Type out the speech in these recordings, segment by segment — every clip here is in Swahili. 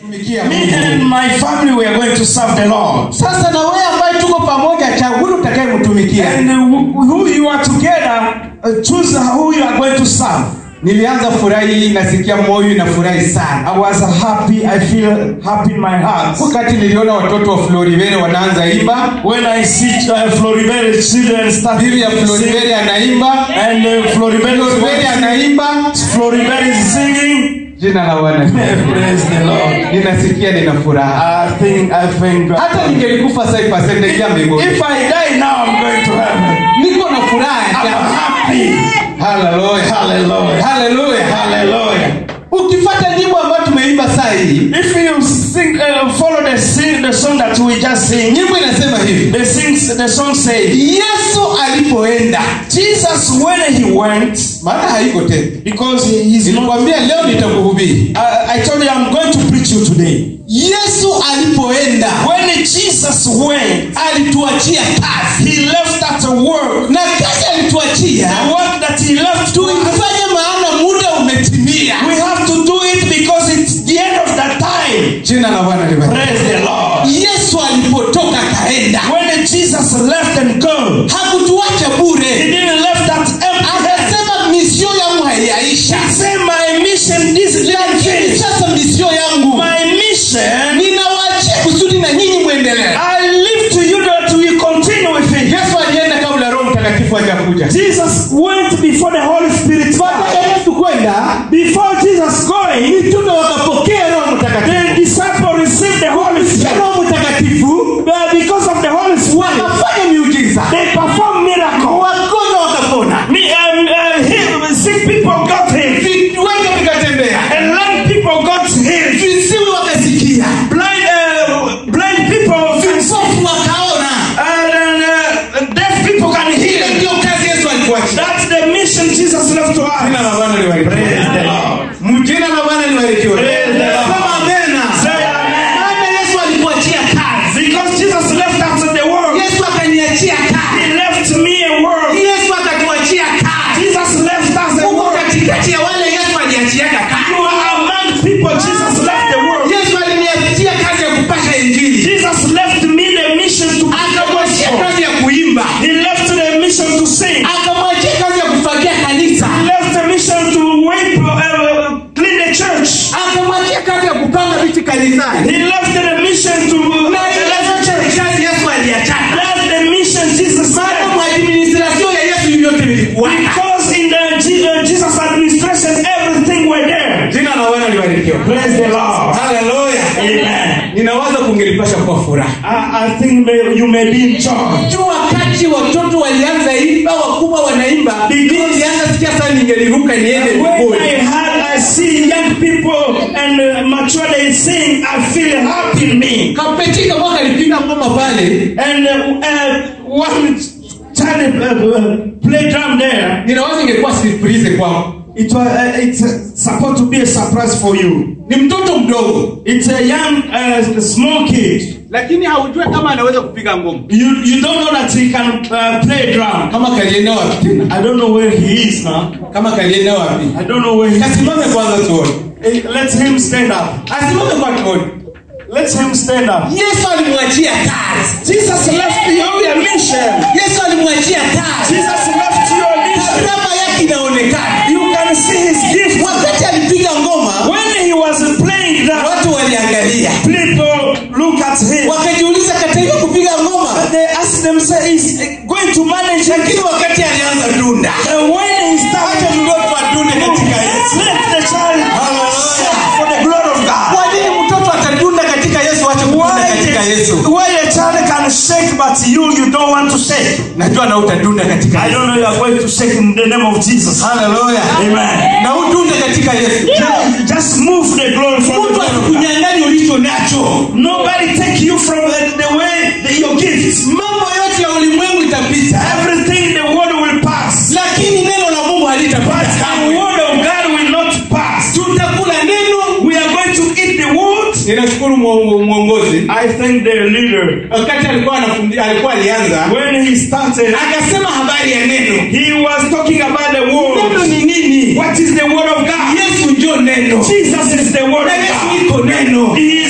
tumikia Me Mungu. and my family we are going to serve the Lord. sasa na wewe ambaye tuko pamoja chagua utakayemtumikia And uh, who you are together, uh, choose who you are going to serve. nilianza furahi nasikia moyo inafurahi sana I was happy. I feel happy in my heart. wakati niliona watoto wa florivere wanaanza imba When I see uh, Floribert children starting bibi ya to sing, florivere anaimba and uh, Floribert florivere is anaimba Floribert is singing. jina la bwana Praise the Lord. ninasikia nina furaha I think I think hata ningelikufa sai pasendejia mbinguni if I die now, I'm going to heaven. niko na furaha I'm ya happy. haleluya Hallelujah. haleluya Hallelujah. ukifata nyimbo ambayo tumeimba saa hii If you sing, uh, follow the sing, the song that we just sing, nyimbo inasema hivi the sings, the song says, yesu alipoenda Jesus when he went, maana haiko tena because he, he's not. nilikwambia leo nitakuhubiri I, I told you I'm going to preach you today. yesu alipoenda When Jesus went, alituachia kazi he left that work. na kazi alituachia The work that he left to us. tuifanye maana muda umetimia We have to do it because it's the end of the time. jina la bwana libarikiwe. Praise the Lord. yesu alipotoka kaenda When Jesus left and go, hakutuacha he bure didn't left that empty. akasema misio yangu haiyaisha He said, My mission this lakini day, sasa misio yangu my mission, ninawaachia kusudi na nyinyi mwendelee I leave to you that we continue with it. yesu alienda kabla roho mtakatifu hajakuja Jesus went before the Holy Spirit. baada ya yesu kwenda Before Jesus going, mitume wakapokea roho mtakatifu the disciple received the Holy Spirit. roho mtakatifu But because of the Holy Spirit, wakafanya miujiza they performed miracle. wagonjwa wakapona Me, um, uh, healed, sick people got healed. viwete vikatembea And lame people got healed. visiwi wakasikia Blind, uh, blind people, vipofu wakaona and, and uh, deaf people can ile heal. ndio kazi yesu alikuachia That's the mission Jesus left to jina us. la bwana libarikiwe. Praise the Lord. jina la bwana libarikiwe Praise the Lord. sema amena Say amen. maana yesu alikuachia kazi Because Jesus left us in the world. yesu akaniachia kazi He left me a world. yesu akatuachia kazi Jesus left us a uko world. katikati ya wale yesu aliachiaka You kazi are among people. Jesus left the world. yesu aliniachia kazi ya kupasha injili Jesus left me the mission to preach the akamwachia gospel. kazi ya kuimba He left the mission to sing. akamwachia kazi ya kufagia kanisa He left the mission to wipe, uh, clean the church. akamwachia kazi ya kupanga viti kanisani He left the mission to na ile yote ni kazi yesu aliachaka That's the mission Jesus maana left. mwadministrasio ya yesu vyote vilikuwaka Because in the Je- uh, Jesus administration, everything were there. jina la bwana libarikiwa Praise the Lord. haleluya Amen. ninawaza kungelipasha kwa furaha I, I think may, you may be in joy. tu wakati watoto walianza imba wakubwa wanaimba nilianza sikia sana ningeliruka niende When mbinguni I had, I see young people and uh, mature they sing, I feel happy in me. kapetika mwaka alipiga ngoma pale And uh, uh, one child uh, uh, play drum there. ninawaza ingekuwa surprise kwangu It was uh, it's uh, supposed to be a surprise for you. ni mtoto mdogo It's a young, uh, small kid. lakini haujue kama anaweza kupiga ngoma You you don't know that he can uh, play drum. kama kalienda wapi tena I don't know where he is now. kama kalienda wapi I don't know where he is. kasimame kwanza tuone Hey, let him stand up. asimame kwa tuone Let him stand up. yesu alimwachia kazi Jesus left you your mission. yesu alimwachia kazi Jesus left you your mission. karama yake inaonekana You can see his gift. wakati alipiga ngoma When he was playing that, watu waliangalia people look at him. wakajiuliza kataiva kupiga ngoma But they ask themselves, is going to manage lakini it? wakati alianza dunda And when he started, Acha mtoto adunde katika Yesu. let the child Hallelujah. for the glory of God. kwa nini mtoto atadunda katika yesu ache kudunda katika yesu Why a child can shake, but you you don't want to shake. najua na utadunda katika I yesu don't know you are going to shake in the name of Jesus. haleluya Amen. na udunde katika yesu Just, just move the glory from the mtu glory of God. asikunyang'ani ulicho nacho Nobody take you from the, the way that your gifts. mambo yote ya ulimwengu itapita Everything in the world will pass. lakini neno la mungu But halitapita the kamwe word of God will not pass. tutakula neno We are going to eat the word. ninashukuru mwongo- mwongozi I thank the leader. wakati alikuwa anafundi alikuwa alianza When he started, akasema habari ya neno he was talking about the neno word. ni nini What is the word of God? yesu njo neno Jesus is the word na of yesu God. iko neno He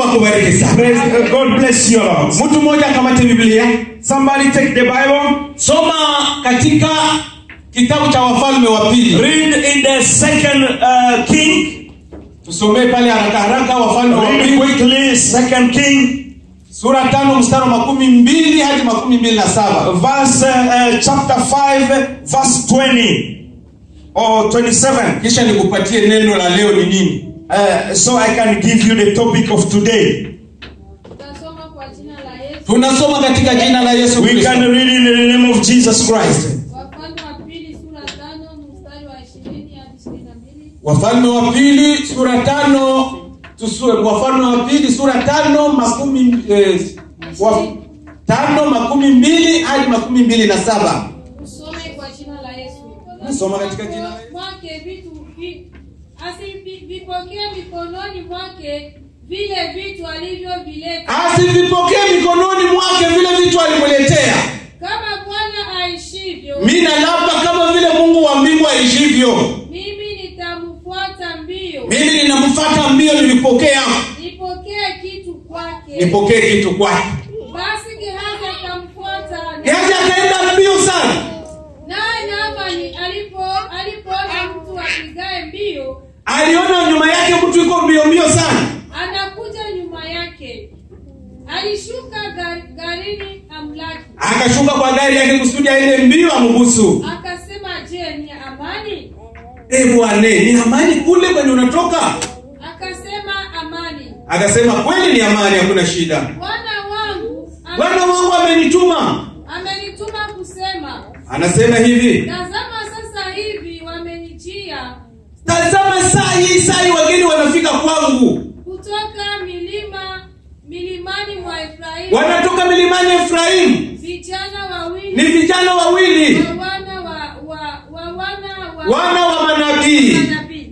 akubariki sana Praise, uh, God bless you, Lord. mtu mmoja akamate biblia Somebody take the Bible. soma katika kitabu cha wafalme wa pili Read in the second uh, King. tusomee pale haraka haraka wafalme wa Read pili quickly, second King, sura tano mstari wa makumi mbili hadi makumi mbili na saba verse uh, uh, chapter five, verse twenty or twenty-seven. kisha nikupatie neno la leo ni nini Uh, so I can give you the topic of today. Tutasoma kwa jina la Yesu. tunasoma katika jina la yesu We kristo can read in the name of Jesus Christ. Wafalme wa pili sura tano mstari wa ishirini hadi ishirini na mbili. wafalme wa pili sura tano tusue wafalme wa pili sura tano makumi eh, wa, tano makumi mbili hadi makumi mbili na saba Usome kwa jina la Yesu. Soma katika jina la Yesu. Mwake vitu vi, asivipokee mikononi mwake vile vitu alivyovileta. asivipokee mikononi mwake vile vitu alimletea Kama Bwana aishivyo, mina labda kama vile mungu wa mbingu aishivyo mimi nitamfuata mbio, mimi ninamfata mbio nilipokea nipokee kitu kwake. nipokee kitu kwake Basi Gehazi akamfuata gehazi akaenda mbio sana naye Naamani alipo alipoona mtu apigaye mbio aliona nyuma yake mtu iko mbio mbio sana anakuja nyuma yake, alishuka gar- garini amlaki, akashuka kwa gari yake kusudi aende mbio ambusu akasema, je, ni amani? e bwane ni amani kule kwenye unatoka Akasema, amani. akasema kweli ni amani hakuna shida Bwana wangu ame- bwana wangu amenituma amenituma kusema, anasema hivi tazama sasa hivi wamenijia tazama saa hii saa hii wageni wanafika kwangu kutoka milima milimani mwa Efraimu wanatoka milimani efraimu vijana ni wawili vijana wawili wa wana wa, wa, wa wana wa wana wa manabii manabii.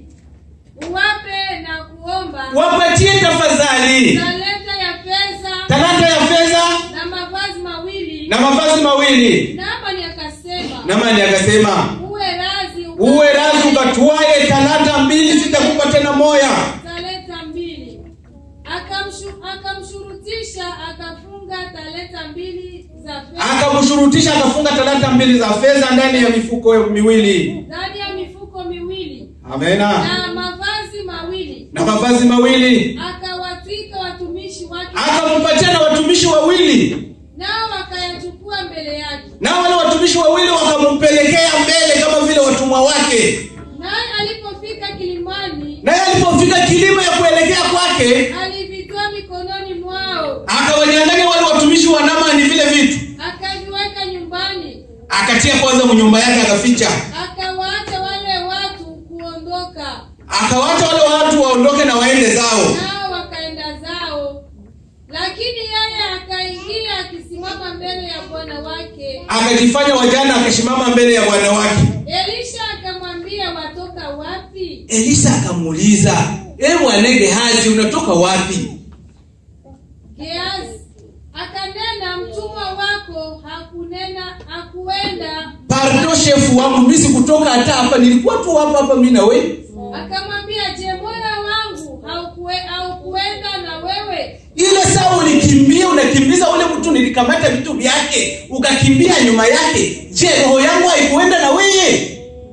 Uwape na kuomba wapatie tafadhali talenta ya fedha talanta ya fedha na mavazi mawili. na mavazi mawili Naamani akasema, namani akasema uwe razi uwe razi ukatwaye talanta mbili sitakupa tena moya talenta mbili. Akamshu, akamshurutisha akafunga talenta mbili za fedha akamshurutisha akafunga talanta mbili za fedha ndani ya mifuko miwili ndani ya mifuko miwili amena na mavazi mawili, na mavazi mawili akawatwika watumishi wake, akampatia na watumishi wawili nao wakayachukua mbele yake. na wale watumishi wawili wakampelekea mbele kama vile watumwa wake Naye alipofika kilimani, naye alipofika kilima ya kuelekea kwake alivitoa mikononi mwao, akawanyang'anya wale watumishi wa namani vile vitu akaviweka nyumbani, akatia kwanza nyumba yake akaficha akawaacha wale watu kuondoka, akawacha wale watu waondoke na waende zao nao wakaenda zao. Lakini yeye akaingia akisimama mbele ya bwana wake. akajifanya wajana akasimama mbele ya bwana wake Elisha akamwambia, watoka wapi? elisa akamuuliza e bwana gehazi unatoka wapi Gehazi akanena, mtumwa wako hakunena hakuenda. pardo shefu wangu mi sikutoka hata hapa nilikuwa tu hapa hapa mi na wewe Akamwambia, je, moyo wangu haukue- haukuenda na wewe? ile saa ulikimbia unakimbiza ule mtu nilikamata vitu vyake ukakimbia nyuma yake je roho yangu haikuenda na weye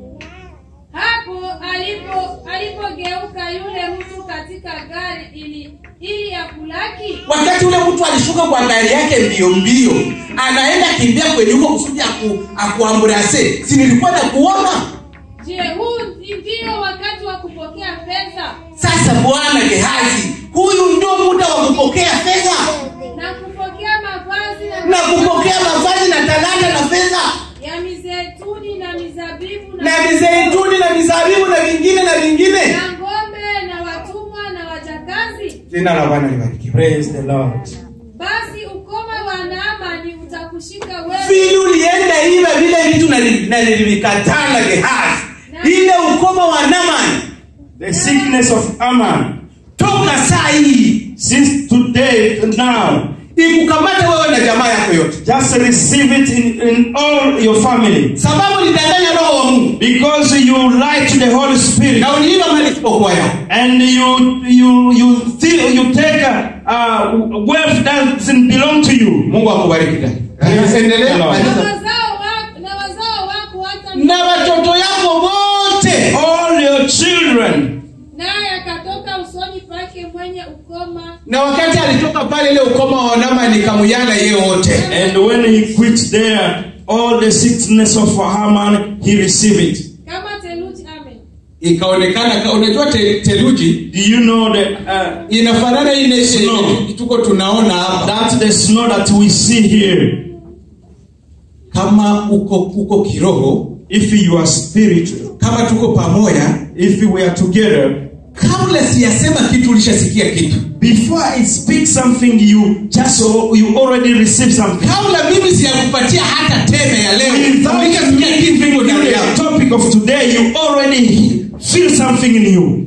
Hapo alipo alipogeuka yule mtu katika gari ili ili ya kulaki, wakati ule mtu alishuka kwa gari yake mbio mbio anaenda kimbia kwenye huko kusudi aku, akuamburase si nilikuwa na kuona je, huu ndio wakati wa kupokea fedha sasa bwana gehazi huyu ndio muda wa kupokea fedha na kupokea mavazi na, na kupokea mavazi na talanta na fedha ya mizeituni na mizabibu na, na mizeituni na mizabibu na vingine na vingine na ng'ombe na watumwa na wajakazi. jina la bwana libarikiwe Praise the Lord. Basi ukoma wa Naamani utakushika wewe vile ulienda iva vile vitu nali- nalivikataa na gehazi ile ukoma wa namani The sickness of Ammon. toka saa hii Since today to now, ikukamata wewe na jamaa yako yote just receive it in, in all your family. sababu ulidanganya roho wa mungu Because you lie to the Holy Spirit na uliiva mali isipokuwa yao and you you you think you take uh, uh, wealth doesn't belong to you. mungu akubariki dada endelea Hello. na maliza. wazao wako na wazao wako hata na watoto yako wote All your children. naye akatoka usoni pake mwenye ukoma na wakati alitoka pale ile ukoma wa nama nikamuyana yeye wote And when he quit there, all the sickness of Haman, he received it. kama theluji amen ikaonekana ka- unajua te, teluji Do you know the, uh, inafanana ile Snow. ile tuko tunaona hapa that the snow that we see here? kama uko uko kiroho If you are spiritual, kama tuko pamoja if we are together, kabla siyasema kitu ulishasikia kitu before I speak something, you just you already receive something. kabla mimi siyakupatia hata teme ya leo Without me ulishasikia kitu giving iko you ndani the yako topic of today, you already feel something in you.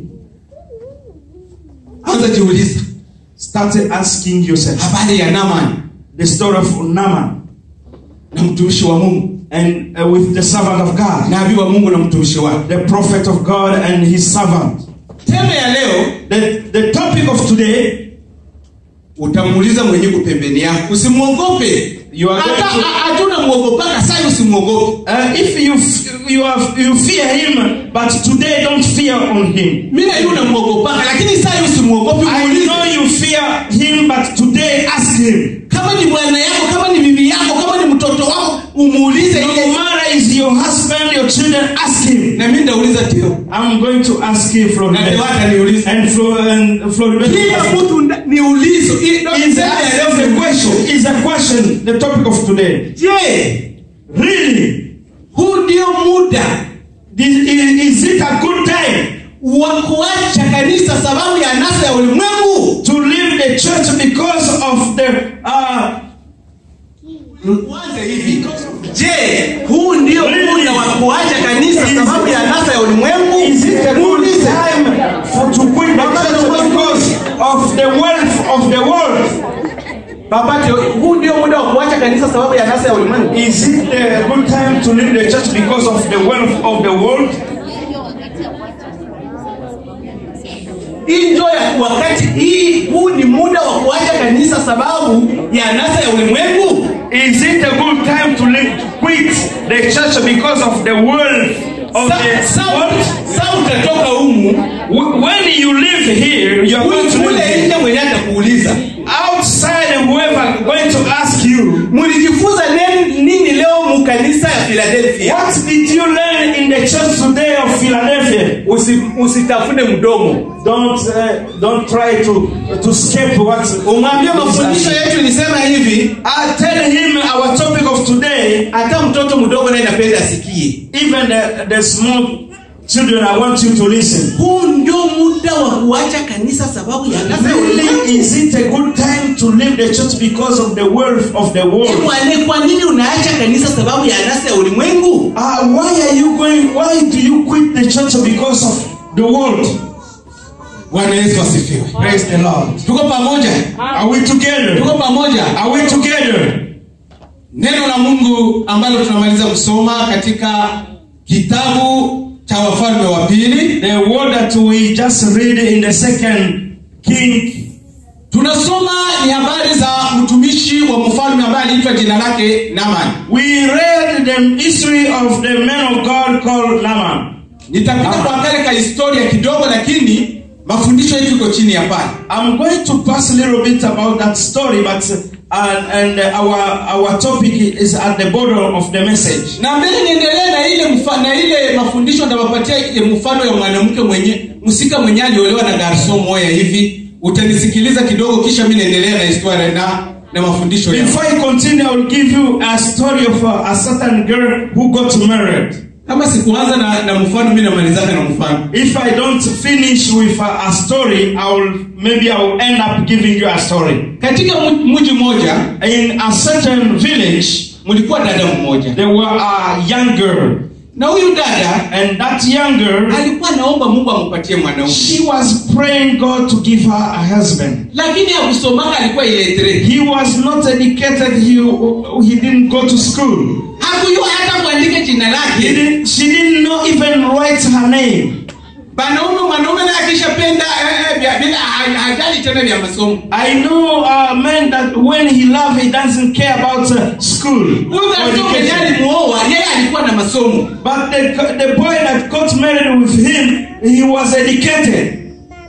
anza jiuliza Started asking yourself habari ya Naman the story of Naaman na mtumishi wa Mungu and uh, with the servant of God, nabii wa Mungu na mtumishi wake the prophet of God and his servant. teme ya leo The, the topic of today, utamuuliza mwenyewe pembeni yako usimwogope You are hata going to- ha- hatuna mwogopaka sai usimwogope uh, if you f- you have you fear him, but today don't fear on him. mi na yule unamwogopaka lakini sai usimwogope I muulize know you fear him, but today ask him. kama ni bwana yako kama ni bibi yako kama ni mtoto wako umuulize No ile matter is your husband, your children, ask him. na mi ndauliza tio I'm going to ask you, na Floribert. tewata niulize And Flo and Floribert. kila mtu nda- ni ulizo Hii ndo Is niseme that ya leo the ni question? Is a question the topic of today? je Really? huu ndio muda This, is, is it a good time wa kuacha kanisa sababu ya nasa ya ulimwengu to leave the church because of the uh, Uanze hivi je huu ndio muda wa kuacha kanisa sababu ya nasa ya ulimwengu is it a good Muulize. time for to quit the church because of the wealth of the world? babate huu ndio muda wa kuacha kanisa sababu ya nasa ya ulimwengu Is it a good time to leave the church because of the wealth of the world? hii ndio ya wakati hii huu ni muda wa kuacha kanisa sababu ya nasa ya ulimwengu Is it a good time to leave, to quit the church because of the wealth of Sa- the sa- world? sa utatoka humu Wh- When you live here, you are going to live kule here. nje mwenye atakuuliza outside and whoever going to ask you mlijifunza nini, nini leo mukanisa ya philadelphia what did you learn in the church today of philadelphia Usi, usitafune mdomo don't uh, don't try to to escape what umwambie mafundisho yetu ilisema hivi i tell him our topic of today hata mtoto mdogo naye napenda asikie even the, the small children i want you to listen huu ndio muda wa kuacha kanisa sababu ya nasa ya ulimwengu. really is it a good time to leave the church because of the wealth of the world Bwana, kwa nini unaacha kanisa sababu ya nasa ya ulimwengu uh, why are you going why do you quit the church because of the world bwana yesu asifiwe praise the lord tuko pamoja are we together tuko pamoja are we together neno la mungu ambalo tunamaliza kusoma katika kitabu cha wafalme wa pili The word that we just read in the second king, tunasoma ni habari za mtumishi wa mfalme ambaye aliitwa jina lake naman we read the history of the man of God called Naaman. nitapita kwa kale ka historia kidogo lakini mafundisho yetu iko chini ya pale I'm going to pass a little bit about that story, but uh, and uh, our our topic is at the border of the message. na mbele niendelee na ile mfa, na ile mafundisho nitawapatia ile mfano ya mwanamke mwenye msika mwenye aliolewa na garso moya hivi utanisikiliza kidogo kisha mi naendelea na historia na na mafundisho ya Before I continue, I will give you a story of a, a certain girl who got married. kama sikuanza na, na mfano mi namalizana na mfano If I don't finish with a, a story, I will maybe I will end up giving you a story. katika mu- mji mmoja In a certain village, mlikuwa dada mmoja there were a young girl, na huyu dada and that young girl, alikuwa naomba mungu ampatie mwanaume she was praying God to give her a husband. lakini hakusomaka alikuwa iletre He was not educated. He he didn't go to school. hakujua hata kuandika jina He lake didn't, she didn't know even write her name. banaume mwanaume naye akishapenda eh, eh, vya- bila ha- hajali tena vya masomo I know a man that when he love, he doesn't care about uh, school. huyu or garso mwenye education. alimuoa yeye alikuwa na masomo But the, the boy that got married with him, he was educated.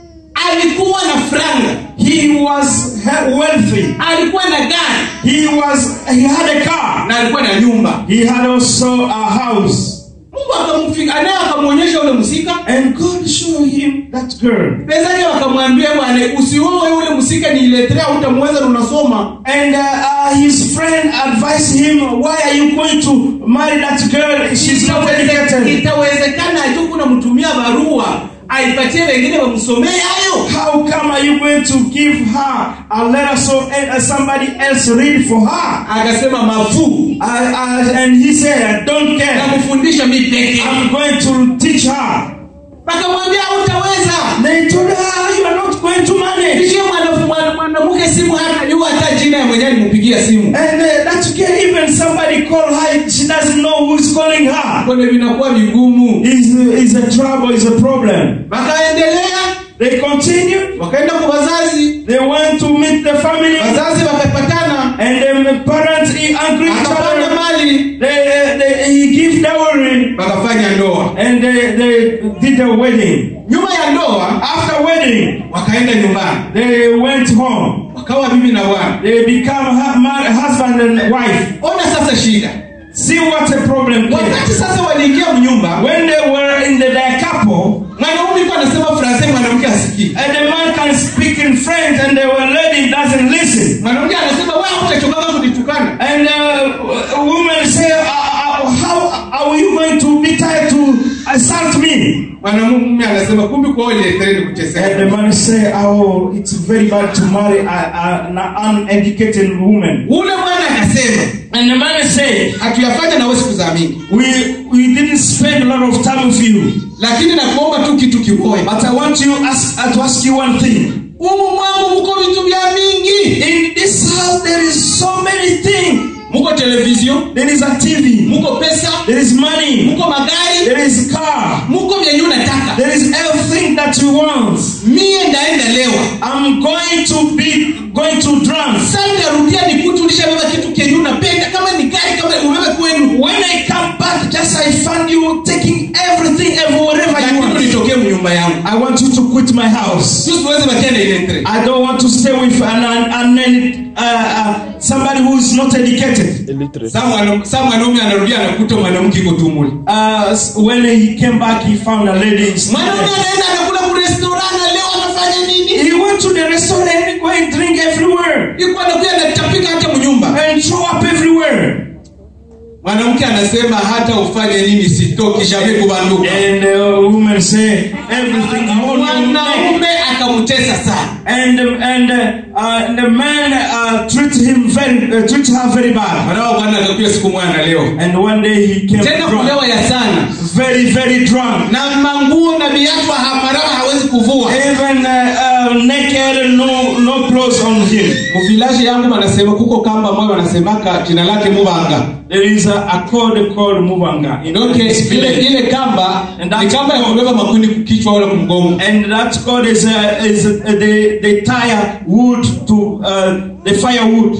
alikuwa na franga He was he- wealthy. alikuwa na gari He was he had a car. na alikuwa na nyumba He had also a house. mungu akamfika naye akamwonyesha ule msika And God showed him that girl. pezake wakamwambia bwana usioe ule msika niiletea utamweza na unasoma And uh, uh, his friend advised him, Why are you going to marry that girl? She's not Itaweze- educated. itawezekana tu kunamtumia barua aipatie wengine wamsomee hayo How come are you going to give her a letter so uh, somebody else read for her? akasema mafuu Uh, uh, and he said, Don't care. namfundisha mi peke I'm going to teach her. akamwambia utaweza They told her, You are not going to manage. ishie mwana- mwana- mwanamke simu hata jua hata jina ya mwenyewe nimpigia simu And uh, that girl, even somebody call her, she doesn't know who's calling her. kone vinakuwa vigumu Is is a trouble, is a problem. wakaendelea They continued. wakaenda kwa wazazi They went to meet the family, wazazi wakapatana and the parents he agreed each akapanga other. mali They, they, he give dowry, wakafanya ndoa and they, they did a wedding. nyuma ya ndoa After wedding, wakaenda nyumbani they went home. wakawa bibi na bwana They become hu- mar- husband and wife. ona sasa shida See what a problem came. wakati sasa waliingia mnyumba When they were in the, their couple, mwanaume ikuwa anasema franse mwanamke asikii and the man can speak in French, and the lady doesn't listen. mwanamke anasema wewe utachokaga kunitukana And uh, women say, uh, uh, "How are you going to be tired to assault me?" mwanamume anasema kumbi kwa ile treni And the kuteseka man say, "Oh, it's very bad to marry a, a, an uneducated woman." ule bwana akasema And the man say, hatuyafanya nawe siku za mingi "We we didn't spend a lot of time with you, lakini nakuomba tu kitu kimoja but I want you ask, uh, to ask you one thing." umu mwangu mko vitu vya mingi In this house, there is so many things. muko television There is a TV. muko pesa There is money. muko magari There is car. muko vyenye unataka There is everything that you want. mie ndaenda lewa I'm going to be going to dance. sasa narudia nikuti ulishabeba kitu kenye unapenda kama ni gari kama ubebe kwenu When I come back, just I find you taking everything every wherever you lakini want. unitokee mnyumba yangu I want you to quit my house. sisi tuweze bakia na ile tre I don't want to stay with an, an, an uh, uh, somebody who is not educated. Saa mwana- saa mwanaume anarudia anakuta mwanamke iko tumuli Uh, s- when he came back, he found a lady. in- mwanaume anaenda anakula kurestorana leo anafanya nini He went to the restaurant and go and drink everywhere iko anakuja anatapika hata mnyumba and show up everywhere. mwanamke anasema hata ufanye nini sitoki shabe kubanduka And the woman say everything you want. you make." mwanaume akamtesa sana And and uh, uh, the man uh, treat him very uh, treat her very bad. mwanao bwana akakuja siku mwana leo And one day he came tena drunk, kulewa ya sana very very drunk, na manguo na viatu hamarawa hawezi kuvua even uh, uh, naked, no no clothes on him. muvilaji yangu wanasema kuko kamba moyo wanasemaka jina lake mubanga There is a, a code called Mubanga in okay, this ile, village. ile kamba And that- ni kamba ya kubeba makuni kichwa wala kumgongo And that code is uh, is uh, they they tie wood to uh, the firewood.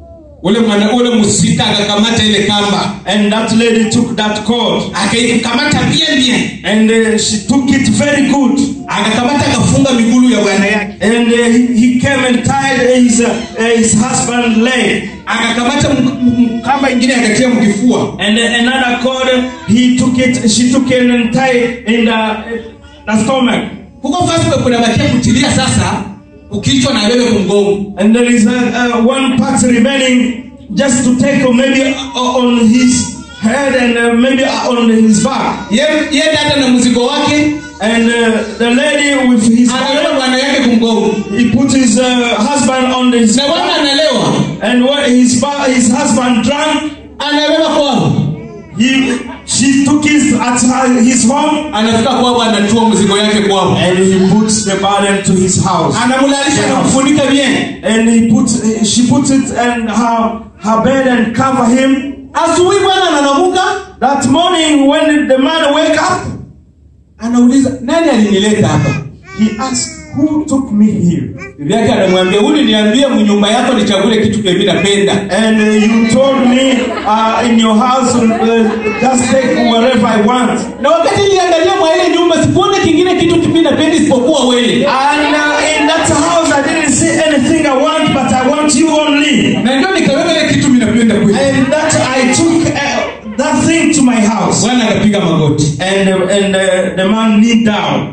ule mwana ule musika akakamata ile kamba And that lady took that cord akaikamata bien bien and uh, she took it very good. akakamata akafunga migulu ya bwana yake And uh, he, he came and tied his uh, uh, his husband leg. akakamata m- m- kamba ingine akatia mkifua And uh, another cord, he took it. She took it and tied in the the stomach. huko fasi kuna bakia kutilia sasa ukichwa na bebe kumgongo And there is uh, uh, one part remaining just to take uh, maybe uh, on his head and uh, maybe uh, on his back. ye ye dada na mzigo wake And uh, the lady with his anabeba bwana yake kumgongo he put his uh, husband on his na bwana back. analewa And when his ba- his husband drank, anabeba kwao he she took his at her, his home anafika kwao anatua mzigo yake kwao and he puts the burden to his house. anamlalisha na kufunika bien And he put she puts it in her her bed and cover him. asubuhi bwana ananamuka That morning when the man wake up, anauliza nani alinileta hapa He asked, Who took me here? bibi yake anamwambia uliniambia mnyumba yako nichagule kitu kemi napenda And uh, you told me uh, in your house, uh, just take whatever I want. na wakati niliangalia mwa ile nyumba sikuona kingine kitu kimi napenda isipokuwa wewe And uh, in that house, I didn't see anything I want, but I want you only. na ndio nikaweka ile kitu mi napenda kweli And that I took uh, that thing to my house. bwana akapiga magoti And, uh, and uh, the man kneeled down.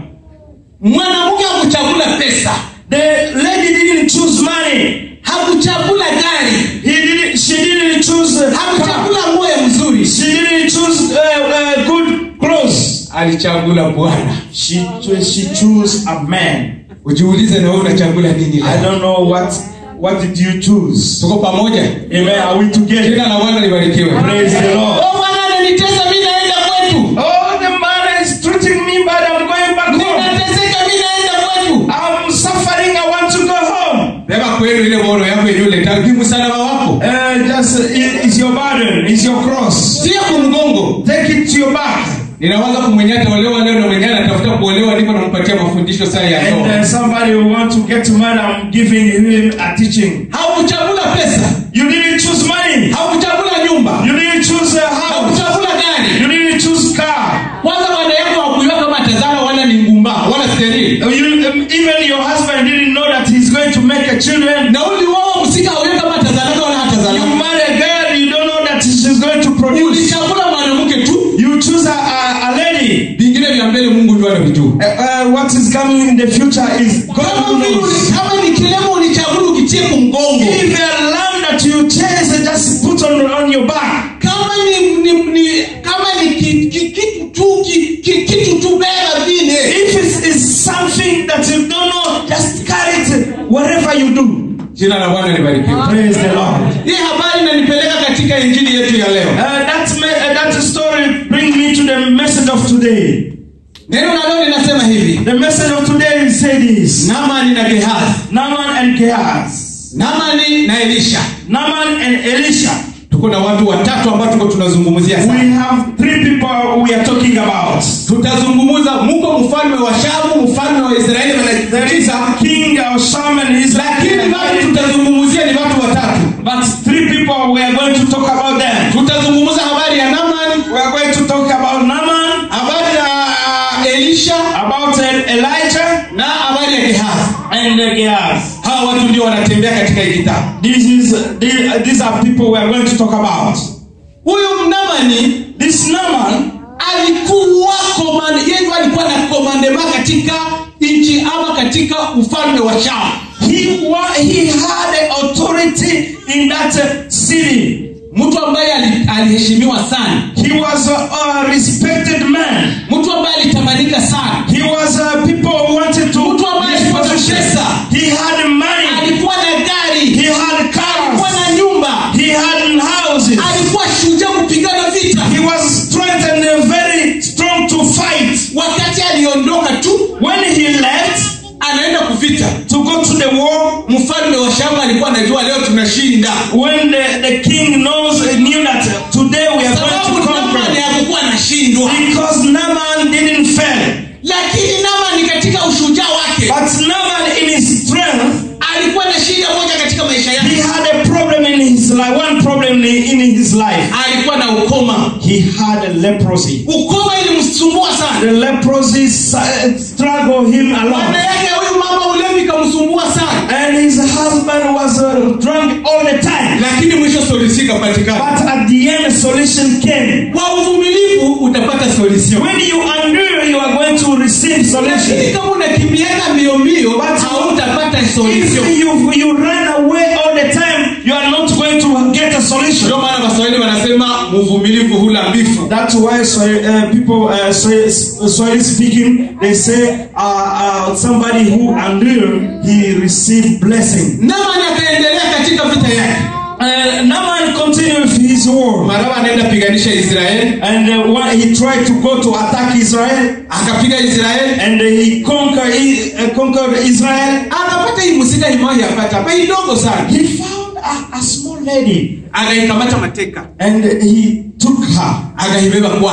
mwanamke hakuchagula pesa The lady didn't choose money. hakuchagula gari He didn't. She didn't choose. Uh, car. hakuchagula nguo ya mzuri She didn't choose uh, uh, good clothes. alichagula bwana She she chose a man. ujiulize na wewe unachagula nini I leo don't know what what did you choose. tuko pamoja Amen. Are we together? jina la bwana libarikiwe Praise the Lord. Oh, bwana ananitesa mi naenda kwetu Oh, the man is treating me bad. I'm going back home. ninateseka mi naenda kwetu I'm suffering. I want to go home. beba kwenu ile bono yako yenyewe letaki msalaba wako Uh, just uh, it- it's your burden. It's your cross. sia kumgongo Take it to your back. ninawaza kumwenye ataolewa leo na mwenye anatafuta kuolewa niko nampatia mafundisho saa ya And ndoa uh, somebody who want to get married, I'm giving him a teaching. haukuchagula pesa You didn't choose money. haukuchagula nyumba You didn't choose a house. haukuchagula gari You didn't choose car. kwanza bwana yako hakuiwa kama tazara wala ni ngumba wala sterili You, um, even your husband didn't know that he's going to make a children. na uliwoa msika hauiwa kama tazaraka wala You hatazaraka marry a girl, you don't know that she's going to produce. ulichagula mwanamke tu You choose a, a, a lady. vingine vya mbele mungu ndio anavijua Uh, uh, what is coming in the future is God kama who vile knows. uli- kama ni kilema ulichagula ukitie kumgongo If a lamb that you chase, just put on, on your back. kama ni, ni, ni kama ni ki- ki- kitu tu ki- ki- kitu tu beba vile If it's, it's something that you don't know, just carry it wherever you do. jina la bwana libarikiwe Praise the Lord. hii habari inanipeleka katika injili yetu ya leo Uh, that, me- uh, that story brings me to the message of today. neno la leo linasema hivi The message of today is say this. namani na gehazi Naaman and Gehazi. namani na elisha Naaman and Elisha. tuko na watu watatu ambao tuko tunazungumzia We sana have three people we are talking about. tutazungumuza muko mfalme wa shamu mfalme wa israeli There is wanatisa a king of Sham and lakini watu Israel. tutazungumzia ni watu watatu But three people we are going to talk about them. tutazungumza habari ya namani We are going to talk about Naaman, habari ya uh, elisha about uh, Elijah, na habari ya gehazi and uh, Gehazi. hawa watu ndio wanatembea katika hii kitabu This is these, these are people we are going to talk about. huyu mnamani This Naaman alikuwa komande yeye ndio alikuwa na komandema katika nchi ama katika ufalme wa shamu he wa, he had authority in that uh, city. mtu ambaye ali- aliheshimiwa sana He was a, a respected man. mtu ambaye alitamanika sana He was uh, people who wanted to Mtu ambaye his alikuwa na position. pesa. He had money. alikuwa na gari He had alikuwa cars. na nyumba He had houses. alikuwa shujaa kupigana vita He was strength and uh, very strong to fight. wakati aliondoka tu When he left anaenda kuvita to go to the war, mfalme wa shamba alikuwa anajua leo tunashinda when the, the king knows knew that today we are sababu going to namani conquer, hakukuwa anashindwa because Naaman didn't fail. lakini namani katika ushujaa wake But Naaman in his strength, alikuwa na shida moja katika maisha he yake had a problem in his life. One problem in, in his life. alikuwa na ukoma He had a leprosy. ukoma ilimsumbua sana The leprosy uh, struggled him maana along. yake huyu mama ulevi ikamsumbua sana And his husband was uh, drunk all the time. lakini mwisho solusi ikapatikana But at the end, a solution came. kwa uvumilivu utapata solution When you endure, you are going to receive lakini solution. kama unakimbiaka mbio mbio hautapata solution If you, you run away all the time, you are not going to get a solution. ndio maana waswahili wanasema mvumilivu hula mbifu That's why so, uh, people, uh, so, Swahili speaking, they say uh, uh, somebody who endure, he received blessing. namani akaendelea katika vita yake Uh, Naaman continued with his war. maraba anaenda piganisha israeli And uh, when he tried to go to attack Israel, akapiga israeli and uh, he conquered, uh, conquered Israel. akapata hii musika imoja yapata pa idogo sana He found a, a small lady akaikamata mateka and he took her. akaibeba kwake He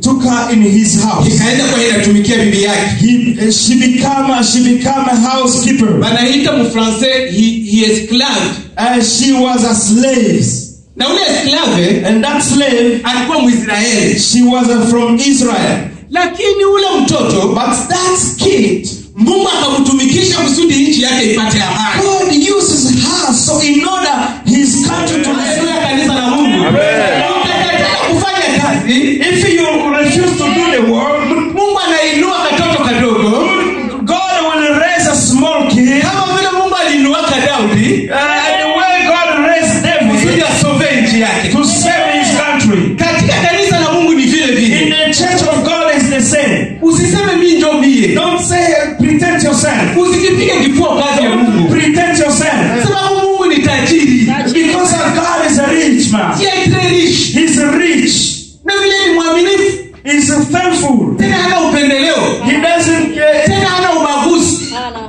took her in his house. ikaenda kwa inatumikia bibi yake He, she became a, she became a housekeeper. wanaita mfrancais he, he esclave And she was a slave. na ule esclave And that slave, alikuwa mwisraeli she was uh, from Israel. lakini ule mtoto But that kid, mungu akamtumikisha kusudi nchi yake ipate amani God uses her so in order his country to Haleluya, kanisa la mungu Ukikataa kufanya kazi If you refuse to do the work, mungu anainua katoto kadogo God will raise a small kid. kama vile mungu aliinuaka daudi Uh, the way God raised kusudi David asove nchi yake to save his country. katika kanisa la mungu ni vile In vile the church of God is the same. usiseme mi njo mie Don't say pretend yourself. usijipige kifua kazi ya mungu Pretend yourself. sababu mungu ni tajiri Because our God is a rich man. Yeye He's rich. na vile ni mwaminifu He's thankful. tena hana upendeleo He doesn't uh, tena hana ubaguzi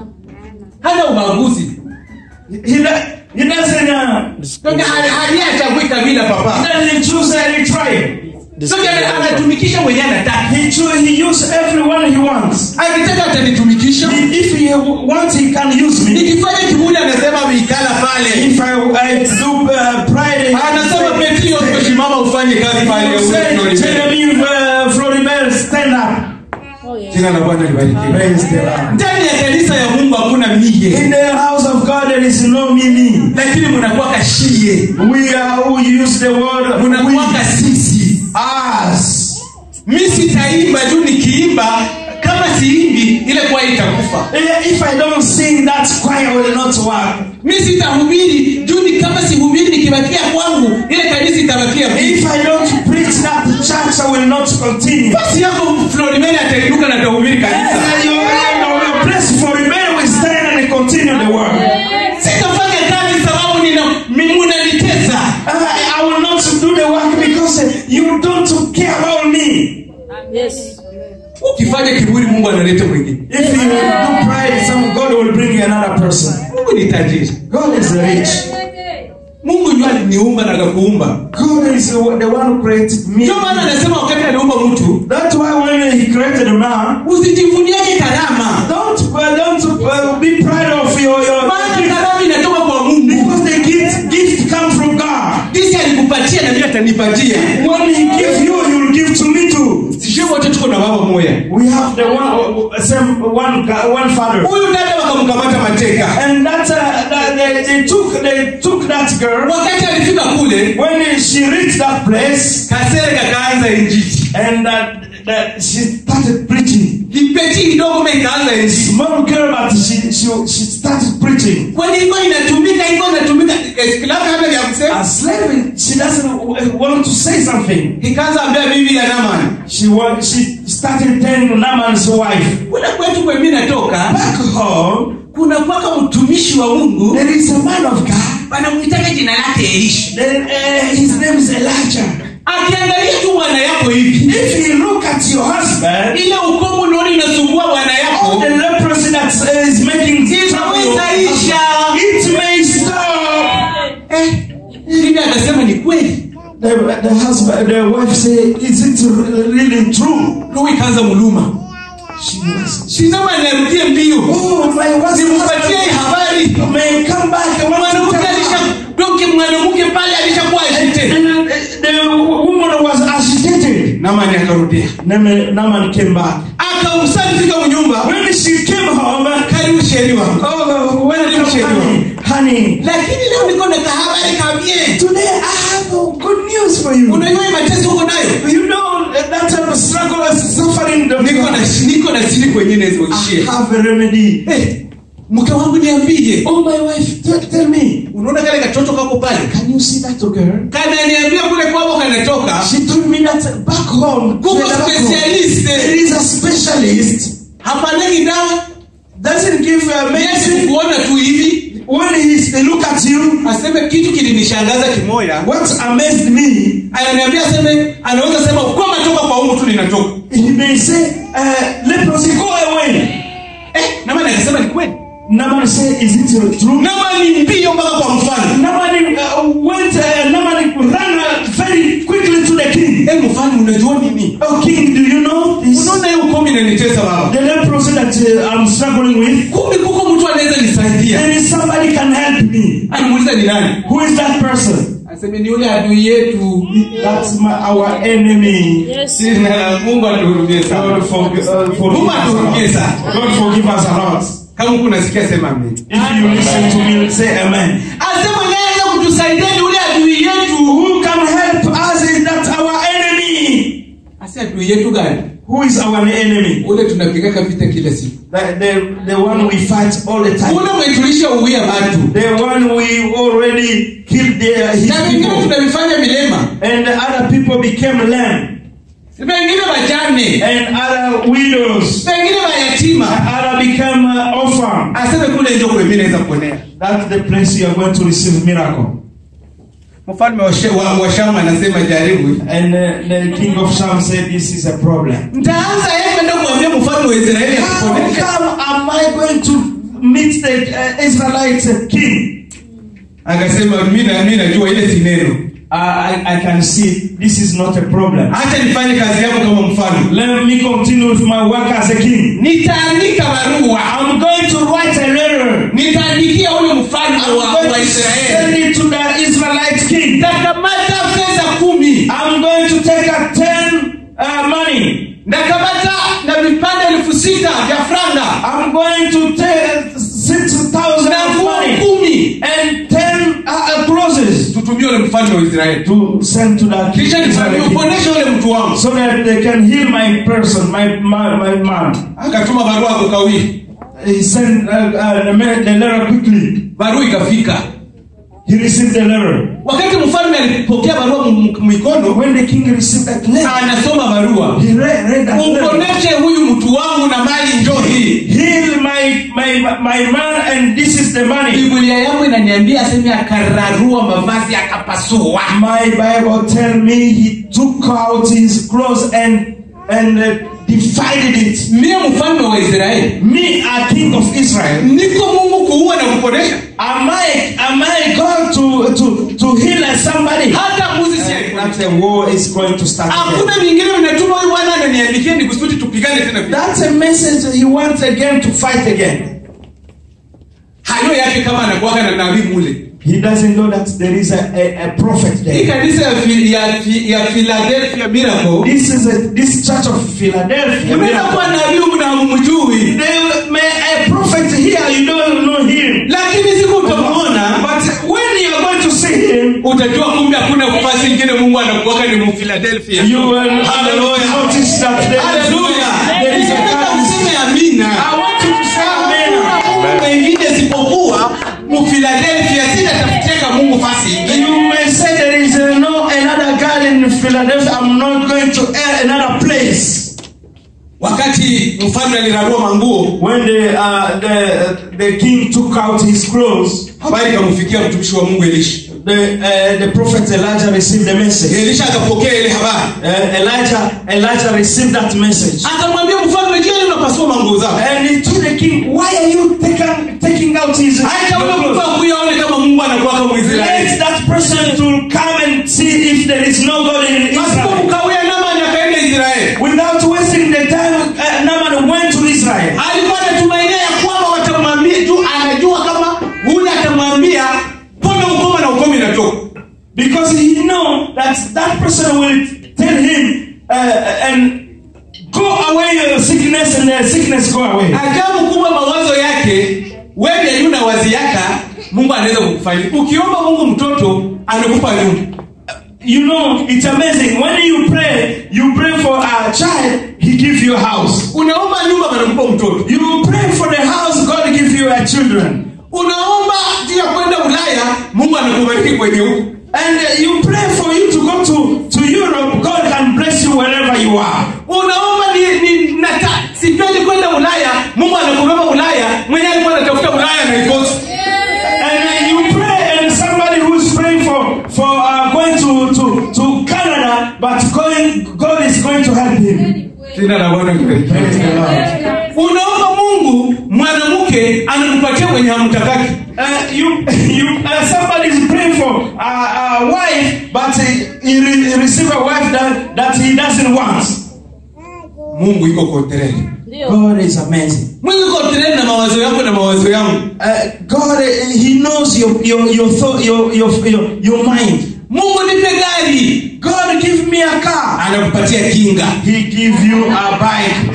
hana ubaguzi he, do- he doesn't uh, Toka hali- hali hachagui kabila he papa doesn't choose any tribe. Toka ana- anatumikisha mwenye anataka He choose he use everyone he wants. akitaka atanitumikisha He- If he wants, he can use me. nikifanya kibuli anasema mikala pale If I, I do uh, pride, anasema petio kusimama ufanye kazi pale he will say, tell me, uh, Floribert, stand up. jina la bwana libarikiwe Praise the Lord. ndani ya kanisa ya mungu hakuna mie In the house of God, there is no me, me. lakini mnakuwa kashie We are who use the word mnakuwa we, kasisi us. mi sitaimba juu nikiimba kama siimbi ile kwa itakufa Eh, If I don't sing, that choir will not work. mi sitahubiri juu ni kama sihubiri nikibakia kwangu ile kanisa itabakia If vipi I don't preach that, the church will not continue. basi yako florimeni atainuka na atahubiri kanisa Eh, you- you- your place for rebellion will stand and continue the work. sitafanya kazi sababu nina mi- munanitesa Uh, I will not do the work because uh, you don't care about me. ukifanya kiburi mungu analeta mwingine If you do pride, some God will bring you another person. mungu ni tajiri God is rich. mungu ndio aliniumba na akakuumba God is the the one who created me. ndio maana anasema wakati aliumba mtu That's why when He created a man, usijivuniaje karama don't uh, don't uh, be proud of your your maana gift karama inatoka kwa mungu because the gift gift come from God. jinsi alikupatia na mimi atanipatia When He give you, He will give to me too. sijui wote tuko na baba moya We have the one uh, same one God- one Father. huyu dada wakamkamata mateka And that, uh, that they, they took they took that girl wakati alifika kule when she reached that place kasere kakaanza injili and that, that she started preaching. kipeti kidogo me ikaanza injili Small girl, but she she, she started preaching. kwani ilikuwa inatumika ilikuwa inatumika esklave hata vya A kusema slave, she doesn't w- want to say something. ikaanza ambia bibi ya Naman She wa- she started telling Naaman's wife, kule kwetu kwe mimi natoka back home kuna kwaka mtumishi wa Mungu there is a man of God. wanamuitaka jina lake Elisha Then uh, his name is Elijah. akiangalia tu bwana yako hivi If you look at your husband, ile ukomu unaona inasumbua bwana all yako the leprosy that uh, is making trouble, inaweza isha it may stop. eh, bibi akasema ni kweli The, the husband, the wife say, is it really true? roho ikaanza muluma She was. sinama niarudie mbio Oh, my nimpatie hii husband habari may come back. I want to mwanamke tell alisha her. doke mwanamke pale alishakuwa ashite The, the woman was agitated. namani akarudia Naaman Naaman came back. akamsalifika mnyumba When she came home, karibu sheri wangu oh, welcome, honey. honey. lakini leo niko na kahabari kabie Today I have good news for you. unajua hii mateso uko nayo You know that type of struggle is suffering. The niko na niko na siri kwenye I nazoishie have a remedy. Eh, mke wangu niambie Oh, my wife, tell, tell me. unaona kale katoto kako pale Can you see that girl? kananiambia kule kwako kanatoka She told me that back home, kuko back home, specialist there is a specialist hapanagi dawa doesn't give a yesu medicine. kuona tu hivi When he they look at you, aseme kitu kilinishangaza kimoya what amazed me, ananiambia aseme anaweza sema kwama toka kwa ungu tu linatoka he may say, uh, leprosy, go away. eh, namani akasema ni kweli Naaman say, is it true? namani mbio mpaka kwa mfano Naaman uh, went, uh, Naaman ran uh, very quickly to the king. eh, mfano unajua nini me. Oh, king, do you know this? unaona hiyo kumi inanitesa baba The leprosy that uh, I'm struggling with. kumbe kuko mtu anaweza nisaidia There is somebody can help me. anamuuliza ni nani Who is that person? aseme ni yule adui yetu That's my, our enemy. Sina- mungu atuhurumie sana God forgive, uh, forgive Mungu us a atuhurumie lot. sana God forgive us a lot. kama huku nasikia sema amen If you listen to me, say amen. asema naeza kutusaidia ni ule adui yetu Who can help us is that our enemy. asi adui yetu gani Who is our enemy? ule tunapigaka vita kila siku The, the, the one we fight all the time. ule umetulisha uwia watu The one we already killed their, his na vingine people. tunavifanya milema And the other people became lamb. pengine wajane And other widows. pengine wayatima Other became uh, orphan. aseme kule njo kwemi naweza kuonea That's the place you are going to receive miracle. mfalme wa, She- wa, wa shamu anasema jaribu And uh, the king of Sham said, This is a problem. ntaanza yeye kwenda kuambia mfalme wa israeli How akuponesha come am I going to meet the uh, Israelite uh, king? akasema mi na- mi najua ile si neno Uh, I, I can see this is not a problem. hacha nifanye kazi yangu kama mfalme Let me continue with my work as a king. nitaandika barua I'm going to write a letter. nitaandikia ule mfalme I'm wa, going wa to israeli send it to the Israelite king. ndakamata fedha kumi I'm going to take a ten uh, money. ndakamata na vipande elfu sita vya franga I'm going to take six thousand na of nguo money kumi and ten uh, uh, clothes tutumie ule mfalme wa israeli to send to the king. kisha nifanye Israelite king. uponeshe ule mtu wangu so that they can heal my person, my my, my man. akatuma barua kukawii He sent uh, uh, the, ma- the letter quickly. barua ikafika He received the letter. wakati mfalme alipokea barua m- m- mikono When the king received that letter, anasoma barua he read, read that letter. uponeshe huyu mtu wangu na mali njo hii Heal my, my my man, and this is the money. biblia yangu inaniambia aseme akararua mavazi akapasua My Bible tell me he took out his clothes and and uh, divided it. mie mfalme wa israeli Me, a king of Israel, niko mungu kuua na kuponesha am I am I going to to to heal somebody? hata mbuzi si That the war is going to start. again. hakuna vingine vinatuma huyu bwana ananiandikia ni kusudi tupigane tena vita. That's a message he wants again to fight again. hayo yake kama anakuwaga na nabii mule He doesn't know that there is a, a, a prophet hii there. kanisa ya, Fi- ya, Fi- ya philadelphia miracle This is a, this church of Philadelphia. unaweza kuwa nabii humu na hamumjui There may a prophet here, you don't know him. lakini siku utamwona But when you are going to see him, utajua kumbe hakuna nafasi ingine mungu anakuwaga ni muphiladelphia you will Hallelujah. notice that there is, Haleluya. there is a Nataka currency. useme amina I want you to say amen. Hakuna Mungu wengine isipokuwa muphiladelphia sinatafuteka mungu fasi ingine You may say there is uh, no another God in Philadelphia. I'm not going to uh, another place. wakati mfalme alirarua manguo When the uh, the the king took out his clothes, habari ikamfikia mtumishi wa mungu elisha the uh, the prophet Elijah received the message. elisha akapokea ile habari Uh, Elijah Elijah received that message, akamwambia mfalme je unapasua manguo zako and he told the king, "Why are you taking taking out his acha ule your mtu clothes? akuya aone kama mungu anakuwaka mwisraeli Let that person to come and see if there is no God in pasipo Israel." mkawia namani akaenda israeli Without wasting the time, uh, Naaman went to Israel. alikuwa anatumainia ya kwamba watamwambia tu anajua kama ule atamwambia pona ukoma na ukoma inatoka Because he know that that person will tell him uh, and go away your sickness and the sickness go away. ajabu kubwa mawazo yake wewe yuna wazi yaka mungu anaweza kukufanya ukiomba mungu mtoto anakupa nyumba You know, it's amazing. When you pray, you pray for a child, he give you a house. unaomba nyumba anakupa mtoto You pray for the house, God give you a children. unaomba juu ya kwenda ulaya mungu anakubariki kwenye huko And uh, you pray for you to go to, to Europe, God can bless you wherever you are. unaomba ni, ni nata sipendi kwenda ulaya mungu anakubeba ulaya mwenye alikuwa anatafuta ulaya naikosa And uh, you pray, and somebody who's praying for for uh, going to, to, to Canada, but going, God is going to help him. jina la bwana libarikiwe. Praise the Lord. unaomba mungu mwanamke anakupatia mwenye hamtakaki Uh, you, you, uh, somebody is praying for uh, a wife, but he, he, re- he receive a wife that, that he doesn't want. mungu iko kontrere ndio God is amazing. mungu iko kontrere na mawazo yako na mawazo yangu Uh, God, uh, He knows your your your thought, your your your, your mind. mungu nipe gari God, give me a car. anakupatia kinga He give you a bike.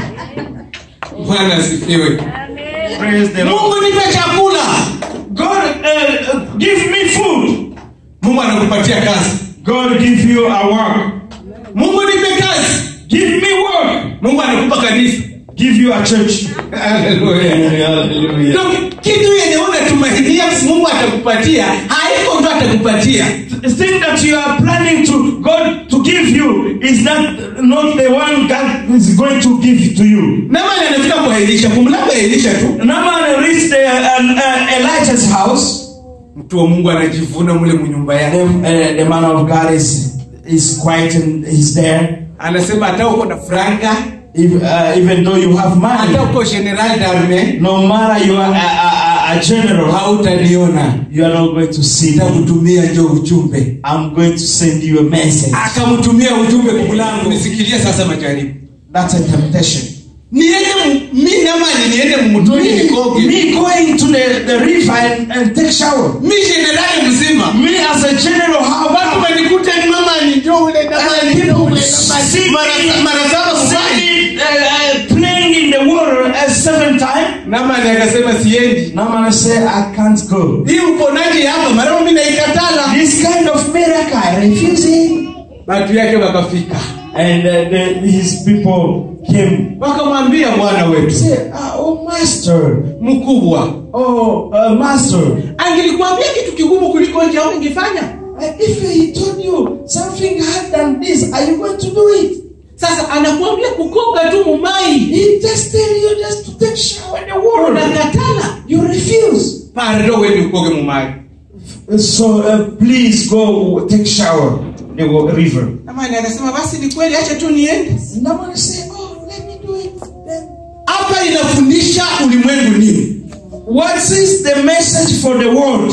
bwana asifiwe Praise the Lord. mungu nipe chakula God, uh, uh, give me food. mungu anakupatia kazi God, give you a work. mungu nipe kazi Give me work. mungu anakupa kanisa Give you a church. Haleluya. Hallelujah. Ndio, kitu yenye unatumainia mungu atakupatia haiko ndo atakupatia The thing that you are planning to God to give you is not not the one God is going to give to you. namani anafika kwa elisha kumlamba elisha tu Naaman reached the, uh, uh, Elijah's house. mtu wa mungu anajivuna mule munyumba The, yake uh, the man of God is is quiet and he's there. anasema hata uko na franga If, uh, even though you have hata money, uko general darme no matter you are a, a, a- a general, hautaniona you are not going to see me. nitakutumia njo ujumbe I'm going to send you a message. akamtumia ujumbe kumlango nisikilie sasa majaribu That's a temptation. niende mu- mi namani niende mumutoni Me, nikoge me going to the, the river and, and take shower. mi generali mzima Me as a general, how watu about wanikute namani njo ule namani And njo people ule see namani Mara- mara saba kufanya see, uh, uh, playing in the water a seven time. namani akasema siendi Naaman say, I can't go. hii uponaji hapa mara mi naikatala This kind of miracle, I refuse it. watu yake wakafika And uh, the, his people came. wakamwambia bwana wetu Say, ah, oh master, mkubwa oh uh, master. angelikwambia kitu kigumu kuliko nje au ingefanya Uh, if he told you something hard than this, are you going to do it? sasa anakuambia kukoga tu mumai He just tell you just to take shower in the water. unakatala You refuse. pardo wendi ukoge mumai So uh, please go take shower in the wa- river. namani akasema basi ni kweli acha tu niende Naaman say, oh, let me do it. Then. hapa inafundisha ulimwengu nini What is the message for the world?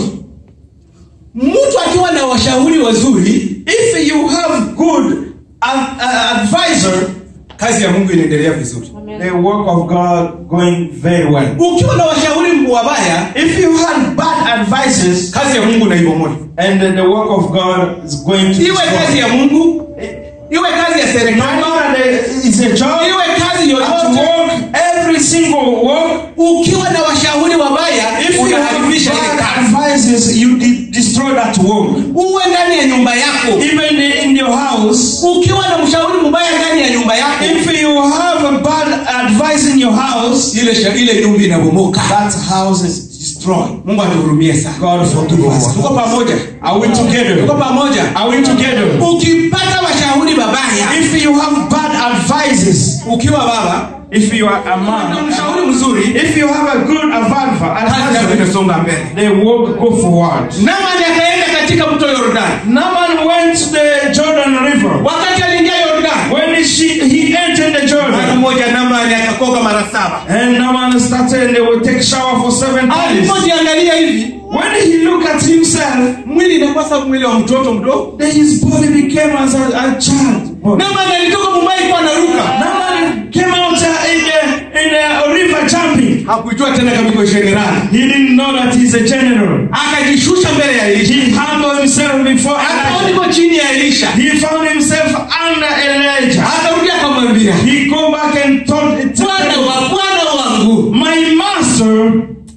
mtu akiwa na washauri wazuri If you have good uh, uh, advisor, kazi ya mungu inaendelea vizuri the work of God going very well. ukiwa na washauri wabaya If you had bad advices, kazi ya mungu naibomoa and the work of God is going to iwe kazi destroy. ya mungu iwe kazi ya No serikali matter the, it's a job, iwe kazi at yoyote work, every single work. ukiwa na washauri wabaya If you have unaharibisha ile bad kazi advices, you de- destroy that work. uwe ndani ya nyumba yako Even in your house, ukiwa na mshauri mbaya ndani ya nyumba yako if you have a bad advice in your house, ile sha- ile nyumba inabomoka that house is destroyed. mungu atuhurumie sana God forgive us. tuko pamoja Are we tuko together? pamoja Are we together? ukipata washauri babaya If you have bad advices, ukiwa baba if you are a na man, mshauri mzuri if you have a good advisor, kazi yako advisor inasonga mbele they will go forward. namani akaenda katika mto yordani Naaman went to the Jordan River. wakati aliingia yordani When she, he entered the mara Jordan, moja namani akakoga mara saba and Naaman started and they would take shower for seven times. alipojiangalia hivi When he looked at himself, mwili inakosa mwili wa mtoto mdogo then his body became as a, a child. body. namani alitoka mumbai kwa naruka Naaman came out uh, in the in the river jumping. hakuijua tena kama iko generali He didn't know that he's a general. akajishusha mbele ya elisha He humbled himself before akawa Elijah. niko chini ya elisha He found himself under Elijah. akarudi akamwambia He go back and told bwana wa bwana wangu my master,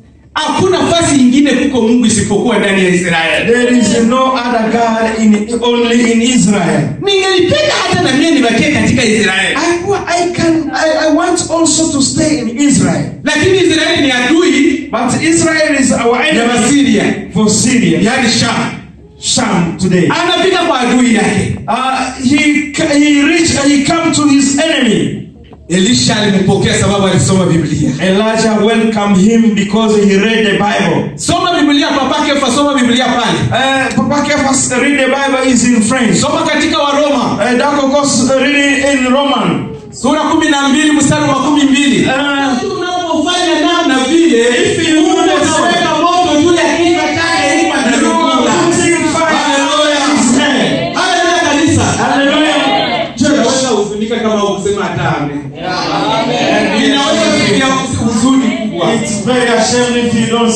hakuna nafasi ingine kuko mungu isipokuwa ndani ya israeli there is no other God in only in Israel. ningelipenda hata na mie nibakie katika israeli I, wa- I can I, I want also to stay in Israel. lakini israeli ni adui But Israel is our ya enemy wasiria for Syria. yaani sham Sham today. anapita kwa adui yake Uh, he he reached he come to his enemy. elisha alimpokea sababu alisoma biblia Elijah welcomed him because he read the Bible. soma biblia papake fa soma biblia pale Uh, Papa Kefas read the Bible is in French. soma katika waroma Uh, Dako Kos reading in Roman. sura kumi na mbili mstari wa kumi mbili Uh, unapofanya namna vile If you Mungu do the ataweka moto juu ya kichwa chake ili you patakula. are putting fire Haleluya. on his head. Haleluya kanisa Hallelujah. Je, unaweza huzunika kama ukusema hata amen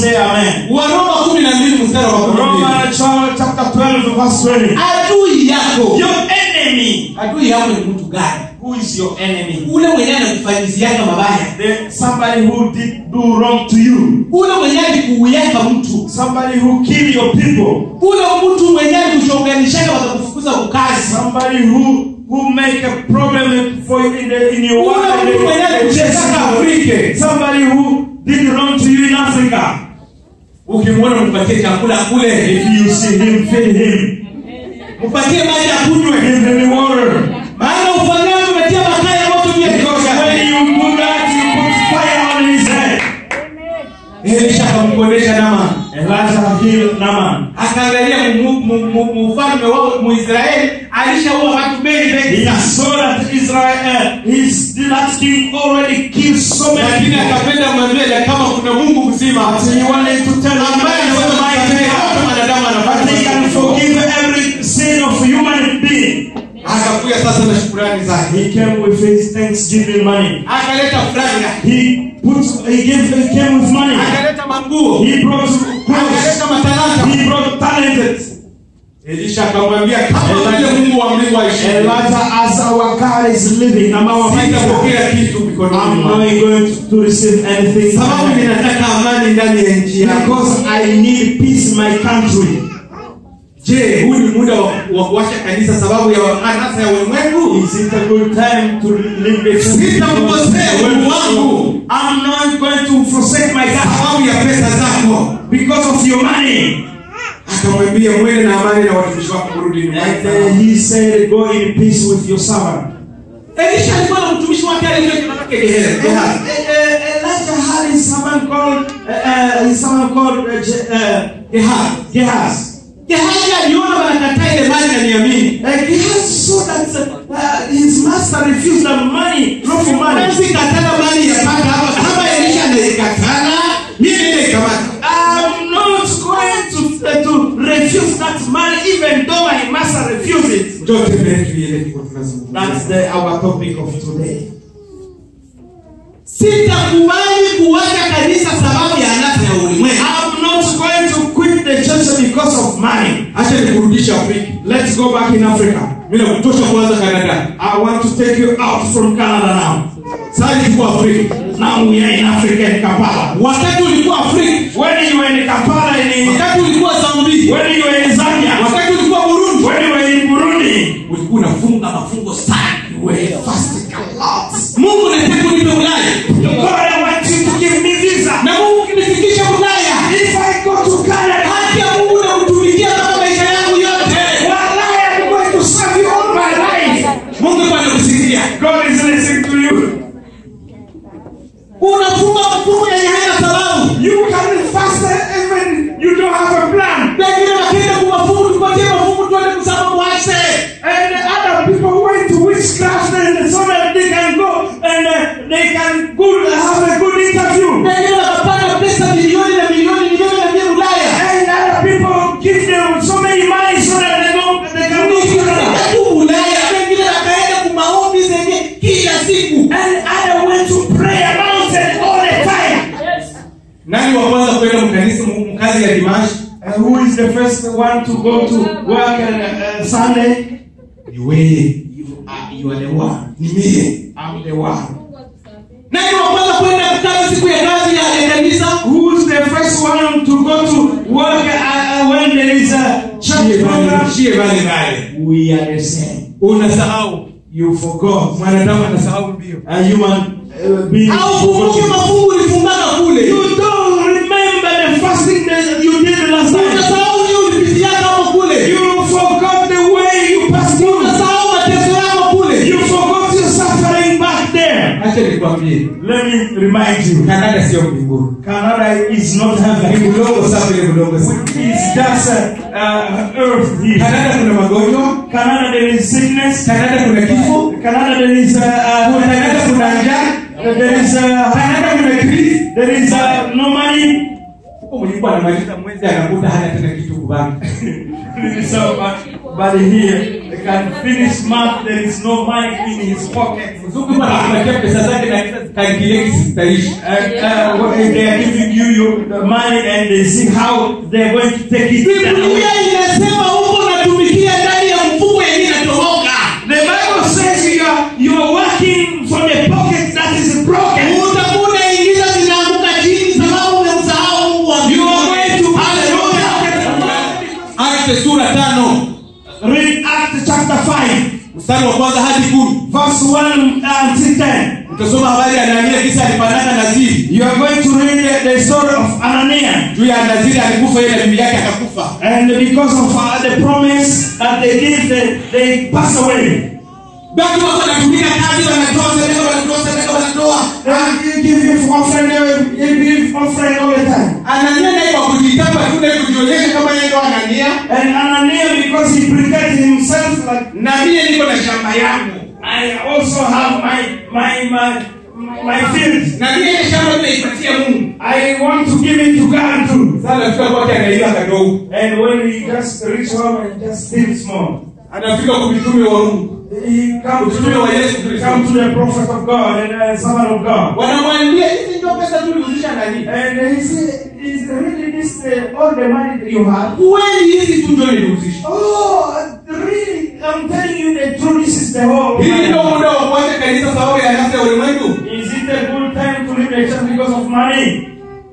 say amen. waroma kumi na mbili mstari wa kumi na mbili Romans chapter 12, verse 20. adui yako Your enemy. adui yako ni mtu gani Who is your enemy? ule mwenyewe anakufanyiziaka mabaya The, somebody who did do wrong to you. ule mwenyewe alikuuyaka mtu Somebody who kill your people. ule mtu mwenyewe alikuchonganishaka wakakufukuza kukazi Somebody who who make a problem for you in the in your work. ule and mtu they- mwenyewe they alikuchezaka chase you. afrike Somebody who did wrong to you in Africa. ukimwona mpatie chakula kule If you see him, feed him. mpatie maji akunywe Give him water. maana ufanyao umetia makaa ya moto juu ya kichwa Because chake. when you do that, you put fire on his head. elisha akamkondesha nama Elijah healed Naaman. akaangalia mu- mu- mu- mu- mfalme wao muisraeli alishaua watu wengi wengi He sana saw that Israel, uh, his that king already killed so many lakini people. akapenda mwambie kama kuna mungu mzima So he wanted to tell him ambaye that anaweza kusamehe hata God mwanadamu that he can anafanya forgive every sin of human being. akakuya sasa na shukurani zake He came with his thanksgiving money. akaleta franga He put, he gave, he came with money. akaleta manguo He brought clothes. akaleta matalanta He brought talented. elisha akamwambia kama vile mungu wa mlingo aishi Elijah, as our God is living, I'm our Maker. sitapokea kitu mikononi I'm mwako not going to, to receive anything. sababu ninataka amani ndani ya nchi yako Because I need peace in my country. je huu ni muda wa wa kuwasha kanisa sababu ya anasa ya ulimwengu Is it a good time to live the Sitamkosea Mungu wangu. I'm not going to forsake my God sababu ya pesa zako because of your money. akamwambia mwende na amani na watumishi wako kurudi And nyumbani uh, he said, Go in peace with your servant. elisha alikuwa na mtumishi wake aliitwa jina lake Gehazi. Uh, Gehazi. uh, Elijah had his servant called uh, uh, his servant called uh, Je- uh, Gehazi. Gehazi. Gehazi aliona wanakataa ile mali na niamini Uh, Gehazi saw that uh, his master refused the money, lawful money. Siwezi katana mali ya paka hapa kama elisha anaikatana mimi naikamata I'm not going to, uh, to refuse that money even though my master refused it. njoo tembee tuiele kiko tunazungumza That's the, our topic of today. sitakubali kuwacha kanisa sababu ya anasa ya ulimwengu I'm not going to quit the church because of money. acha nikurudisha afrika Let's go back in Africa. mimi nakutosha kuanza kanada I want to take you out from Canada now. sasa tuko afrika Now we are in Africa in Kampala. wakati ulikuwa afrika When you were in Kampala in wakati ulikuwa zambia when you were in Zambia, wakati ulikuwa burundi when you were in Burundi, ulikuwa unafunga mafungo sana you were fasting a lot. mungu nataka unipe ulaya God, I want you to give me visa. na mungu ukinifikisha ulaya If I go to Canada, haki ya mungu nakutumikia kama maisha yangu yote Wallahi, I'm going to serve you all my life. mungu kwa nakusikia God is listening to you. unafunga mafungo yenye haina sababu You can fast even you don't have a plan. pengine wakienda kumafungu tupatie mafungu tuende kusama mwase And the other people who went to witchcraft and so that they can go and uh, they can good, have a good interview. pengine wakapata pesa milioni na milioni milioni na mia ulaya And other people give them so many money so that they go they can go to Canada. Nikifika tu ulaya pengine wakaenda kumaombi zenye kila siku And other went to pray about it all the time. nani wa kwanza kwenda mkanisa mkazi ya dimashi And who is the first one to go to work on uh, Sunday? ni wewe You are, you are the one. ni mie I'm the one. Mungu atusamehe. nani wa kwanza kwenda kazi siku ya kazi ya ya kanisa Who's the first one to go to work uh, when there is a church program? shie bali bali We are the same. unasahau You forgot. mwanadamu anasahau mbio A human uh, being. au kumbuke forgot. mafungu ulifungaga kule You don't remember the fasting that you did last time. unasahau ni ulipitiaga hapo kule You forgot the way you passed through. unasahau mateso yako kule You forgot your suffering back there. acha nikwambie Let me remind you. kanada sio mbinguni Canada is not ni heaven. mdogo safi ni mdogo sana It's just uh, uh, earth here. kanada kuna magonjwa Canada there is sickness. kanada kuna kifo Canada there is uh, uh, kanada kuna njaa there is uh, kanada kuna krizi there is uh, no money. huko mlikuwa anamaliza mwezi anakuta hana tena kitu kubaki so, uh, but here can finish month, there is no money in his pocket. mzungu yuko anakupatia pesa zake na kalkilie kisi zitaishi And uh, when they are giving you your, the money and they see how they're going to take it. biblia inasema huko unatumikia ndani ya mfuko yenye inatoroka The Bible says you are, you are working from a pocket that is broken. utakuwa unaingiza zinaanguka chini sababu umemsahau mungu wa You are going to akte sura tano read Acts chapter 5, mstari wa kwanza hadi kumi verse 1 until 10. utasoma habari ya anania kisa alipanana naziri You are going to read the, the story of Ananias. juu ya naziri alikufa yeye na bibi yake akakufa And because of uh, the promise that they did, they, they pass away. basi wako wanatumika kazi wanatoa sadaka wanatoa sadaka wanatoa And you give him offering, they will- you give offering all the time. anania naye kwa kujitapa tu na kujionyesha kama yeye ndo anania And Ananias, because he pretended himself like, na mie niko na shamba yangu I also have my, my, my, my field. na mie ile shamba nimeipatia mungu I want to give it to God too. sasa anafika kwake anaiwa kadogo And when he just reach home and just still small, anafika kwa mitume wa mungu he comes to, Utume wa Yesu Kristo. come to the prophet of God and uh, servant of God. wanamwambia hizi ndio pesa tuliuzisha nani And he said, Is really this the, all the money that you have? kweli hizi tu ndio niliuzisha Oh, really? I'm telling you the truth. This is the whole. hii ndio money. muda wa kuacha kanisa sababu ya nafsi ya ulimwengu Is it a good time to leave the church because of money?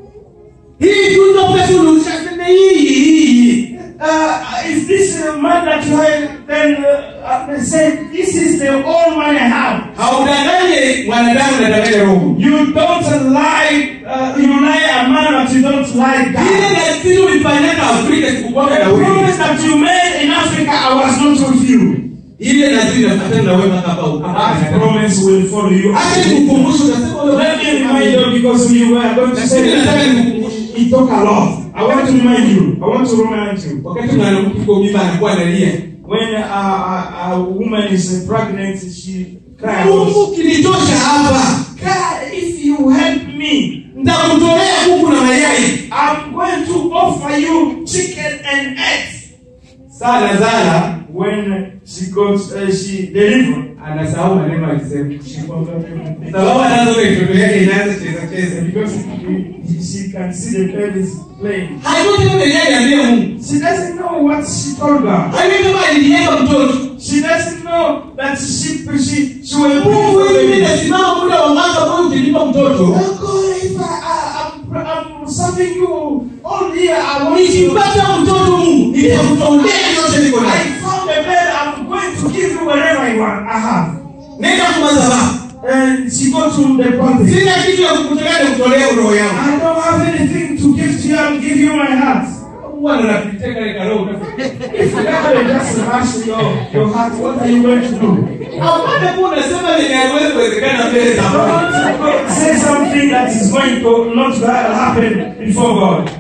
hii tu ndio pesa uliuzisha sema hii hii Uh, is this uh, money that you have? Then uh, uh, they say, This is the all money I have. haudanganye mwanadamu unadanganya roho You don't lie, uh, you lie a man, but you don't lie ile God. nasiri ulifanyaka afrika sikukwaka The na wewe promise that you made in Africa, I was not with you. ile nasiri nafuatana na wewe mpaka hapa That promise will follow you. acha nikukumbushe unasema wewe Let me remind you because you were going to say Lakini nataka that nikukumbushe he talk a lot. I want to remind you. I want to remind you. wakati mwanamke kwa mimba anakuwa analia When a, a, a woman is pregnant, she cries. mungu kilitosha hapa God, if you help me, nitakutolea kuku na mayai I'm going to offer you chicken and eggs. saa nazara When she got, uh, she delivered, anasahau maneno alisema she forgot everything. sababu anazo mitoto yake inaanza cheza cheza Because he- she can see the babies playing. haikuti kama yeye aliambia mungu She doesn't know what she told God. haikuti kama aliniweka mtoto She doesn't know that she she she will mungu hivi mimi be nasimama muda wa mwaka moja ukinipa mtoto Oh God, if I, I I'm, I'm serving you all year, I want you. nikipata mtoto mungu nitakutolea yote niko I nayo found a bed. I'm going to give you whatever you want. I have. nenda kwa madhabahu And she go to the party. sina kitu ya kukutolea nikutolea roho yangu I don't have anything to give to you. I'll give you my heart. mungu anapitia kale karoho utafika If God will just rush your your heart, what are you going to do? hapana kuwa unasema lenye haliwezi kuwezekana mbele za mungu Don't say something that is going to not happen before God.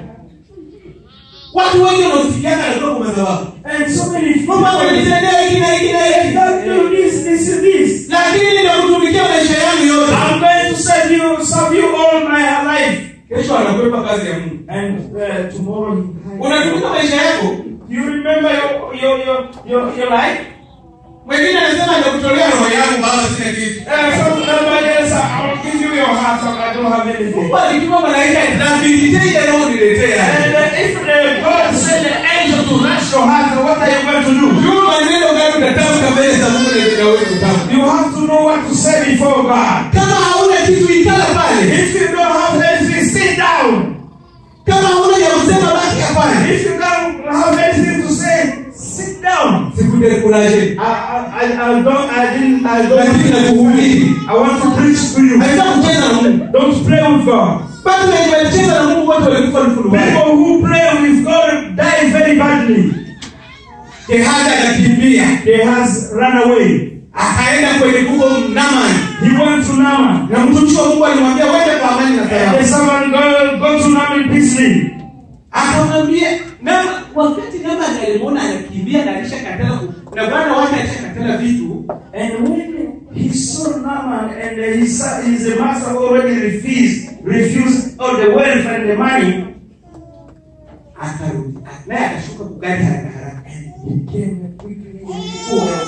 watu wengi wanaosikiana anatoka kwa madhabahu And so many mama amenitendea hiki na hiki na hiki God do this, this, and this. lakini nitakutumikia maisha yangu yote I'm going to serve you, serve you all my life. kesho anakwepa kazi ya mungu And uh, tomorrow he unatumika maisha yako You remember your your your your, your life? mwingine anasema nitakutolea roho yangu baba sina kitu Uh, some somebody else, I'll give you your heart, and I don't have anything. mungu alituma malaika nabilitei roho niletea And uh, if the God send the angel to rush your heart, what are you going to do? juu maneno gani utatamka mbele za mungu na wewe kutamka You have to know what to say before God. kama hauna kitu ikala pale If you don't have anything, sit down. kama hauna ya kusema baki hapana If you don't have anything to say, sit down. sikudekuraje I, I, I, I don't, I didn't, I lakini don't. nakuhubiri I want to preach to you. haita kucheza na mungu Don't play with God. basi wenye walicheza na mungu wote walikufa mfululizo People who play with God die very badly. gehazi akakimbia They has run away. akaenda kwenye kuko naman He went to Naaman. na mtumishi wa mungu alimwambia wende kwa amani na And salama the servant go, go to Naaman peacefully. akamwambia nama wakati nama alimwona anakimbia na alishakatala ku- na bwana wake alishakatala vitu And when he saw Naaman and he saw his master already refused, refused all the wealth and the money, akarudi naye akashuka kugari haraka haraka he came quickly. Kuwa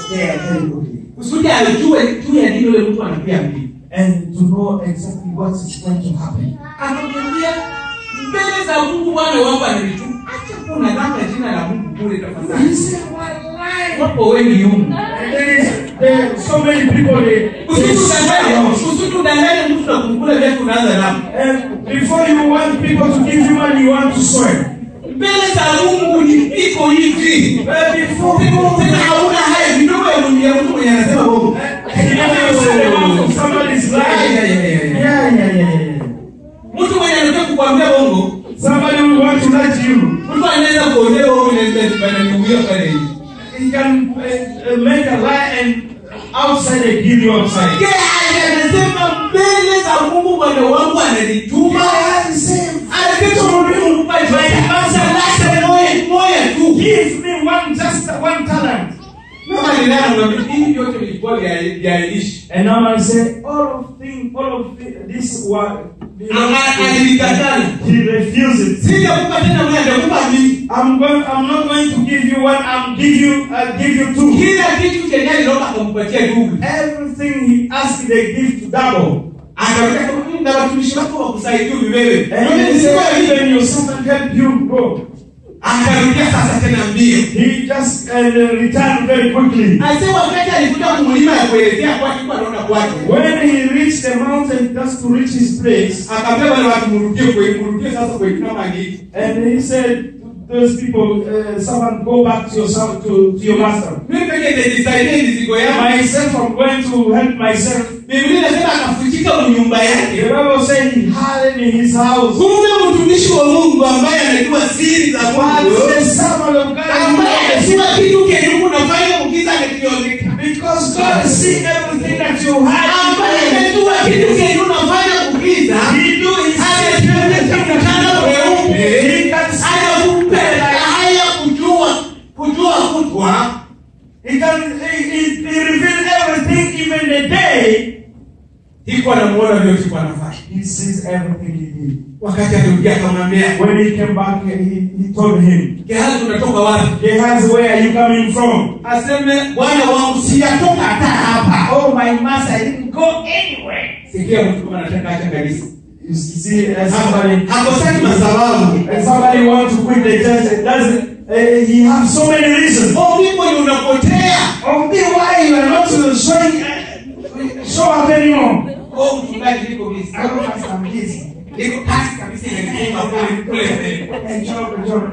very quickly kusudi ajue juu ya nini yule mtu anakuja mbili and to know exactly what is going to happen. akamwambia mbele za mungu bwana wangu anilitu acha kunadhaka jina la mungu bure He tafadhali said, "Wallahi." wapo wengi humu And there is there are so many people they, they swear out. usitudanganye mtu na kumkula vya kunaanza namo And before you want people to give you money, you want to swear. mbele za mungu ni iko hivi But before people tena hauna haya vidogo ya mwenye ya mtu mwenye anasema bongo If you say the mouth of somebody's lying, Yeah, yeah, yeah, yeah. yeah, yeah, yeah, yeah. mtu mwenye anataka kukwambia bongo Somebody who wants to lie to you, mtu anaweza kuolewa au inaweza bananiuia pale hivi he can uh, uh, make a lie and outside they give you outside. Yeye anasema mbele za mungu bwana wangu ananituma anasema moja moja tu Give me one just one talent. kama ninayomwambia hivi vyote vilikuwa vya vya Elisha And now I say, all of thing, all of thi- this what alilikataa he refuses. sijakupa tena moja nitakupa mbili I'm going. I'm not going to give you one. I'm give you. I'll give you two. kila kitu chenye aliomba akampatia ndugu Everything he asked, they give to double. akamwambia kama mimi na watumishi wako wakusaidia wewe And he said, even your servant help you go. akarudia sasa tena mbio He just uh, returned very quickly. Ase wakati alikuja kumlima ya kuelekea kwake kwa anaona kwake. When he reached the mountain just to reach his place, Akaambia wale watu mrudie kwa mrudie sasa kwa kama hii. and he said to those people, uh, someone go back to your son, to, to your master. Mimi pekee nitajisaidia mizigo yangu. Myself, I'm going to help myself. Biblia inasema akafutika kwa nyumba The yake. Bible said he hid in his house. Kumbe mtumishi wa Mungu ambaye anajua siri za But Mungu. the servant of God, Ambaye anajua kitu kenye Mungu nafanya ukiza amekioneka. because God see everything that you Ambaye hide, anajua kitu kenye unafanya ukiza. he do his Anakionyesha mkanda mweupe. He can see Anakupenda haya kujua kujua kutwa. He can he, he, he reveal everything, even the day. Iko anamuona vyote kwa nafasi. He sees everything he did. Wakati alirudia akamwambia, When he came back, he, he told him, Gehazi unatoka wapi? Gehazi, where are you coming from? Aseme bwana wangu siyatoka hata hapa. Oh, my master, I didn't go anywhere. Sikia mtu kama anataka acha kanisa. You see, uh, somebody, Hakosaki masababu. and somebody wants to quit the church, and doesn't, uh, he has so many reasons. Oh, ndipo ni unapotea. Oh, me, why you are not uh, showing, uh, show up anymore? Oh, mchungaji niko busy. I don't have some busy. Niko kazi kabisa inanituma kule kule mbele. And job, job,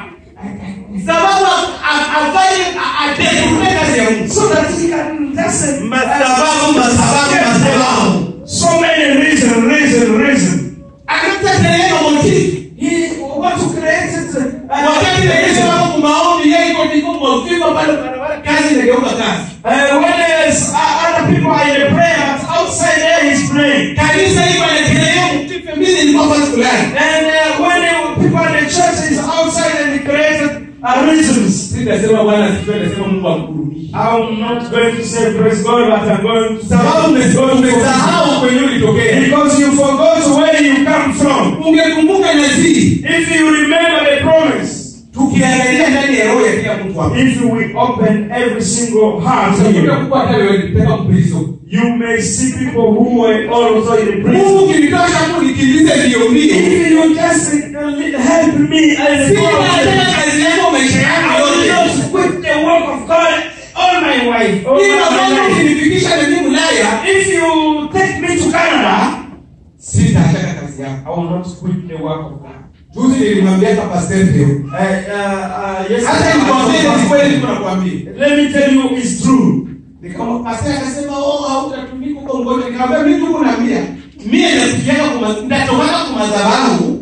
Sababu a- afanye a- ategemee kazi ya Mungu. so that he can just uh, Masababu, masababu, masababu. So many reason, reason, reason. Akatakelea motifu. He what to create it. Uh, Wakati Yesu wako kumaombi yeye iko ndiko mwafika pale barabara kazi inageuka kazi. uh, when there's, uh, other people are in the prayer, but outside there he's praying. Kanisa hiko anakelea mtife mimi ni kwa fasi fulani. And uh, when the people in the church is outside and he created uh, reasons. Sitasema Bwana asifiwe, nasema Mungu amkurudishe. I'm not going to say praise God, but I'm going to Sababu ume- umesahau kwenye ulitokea. because you forgot where you come from. Ungekumbuka nazii. If you remember the promise, Tukiangalia ndani ya roho ya kila mtu hapa. if we open every single heart Utakuta here, kuwa hata wewe ulipeleka mprizo. you may see people who were also in the prison. Mungu kinitosha tu nikimbize mbio mbio. If you just uh, help me as Sina tena kazi yako maisha I yangu will yote. just quit the work of God all my wife. All Ila my Mungu life. ukinifikisha mimi Ulaya, If you take me to Canada, sitaachana kazi yako. I will not quit the work of God. Juzi nilimwambia hapa Pastor Theo. Uh, uh, uh, yes, Hata nikwambie ni kweli niko nakwambia. Let me tell you, it's true. Nikama pastor akasema, "Oh, hautatumika huko ngoja." Nikamwambia, "Mimi tuko na mia." Mie nafikiana kwa ndatoka kwa madhabahu.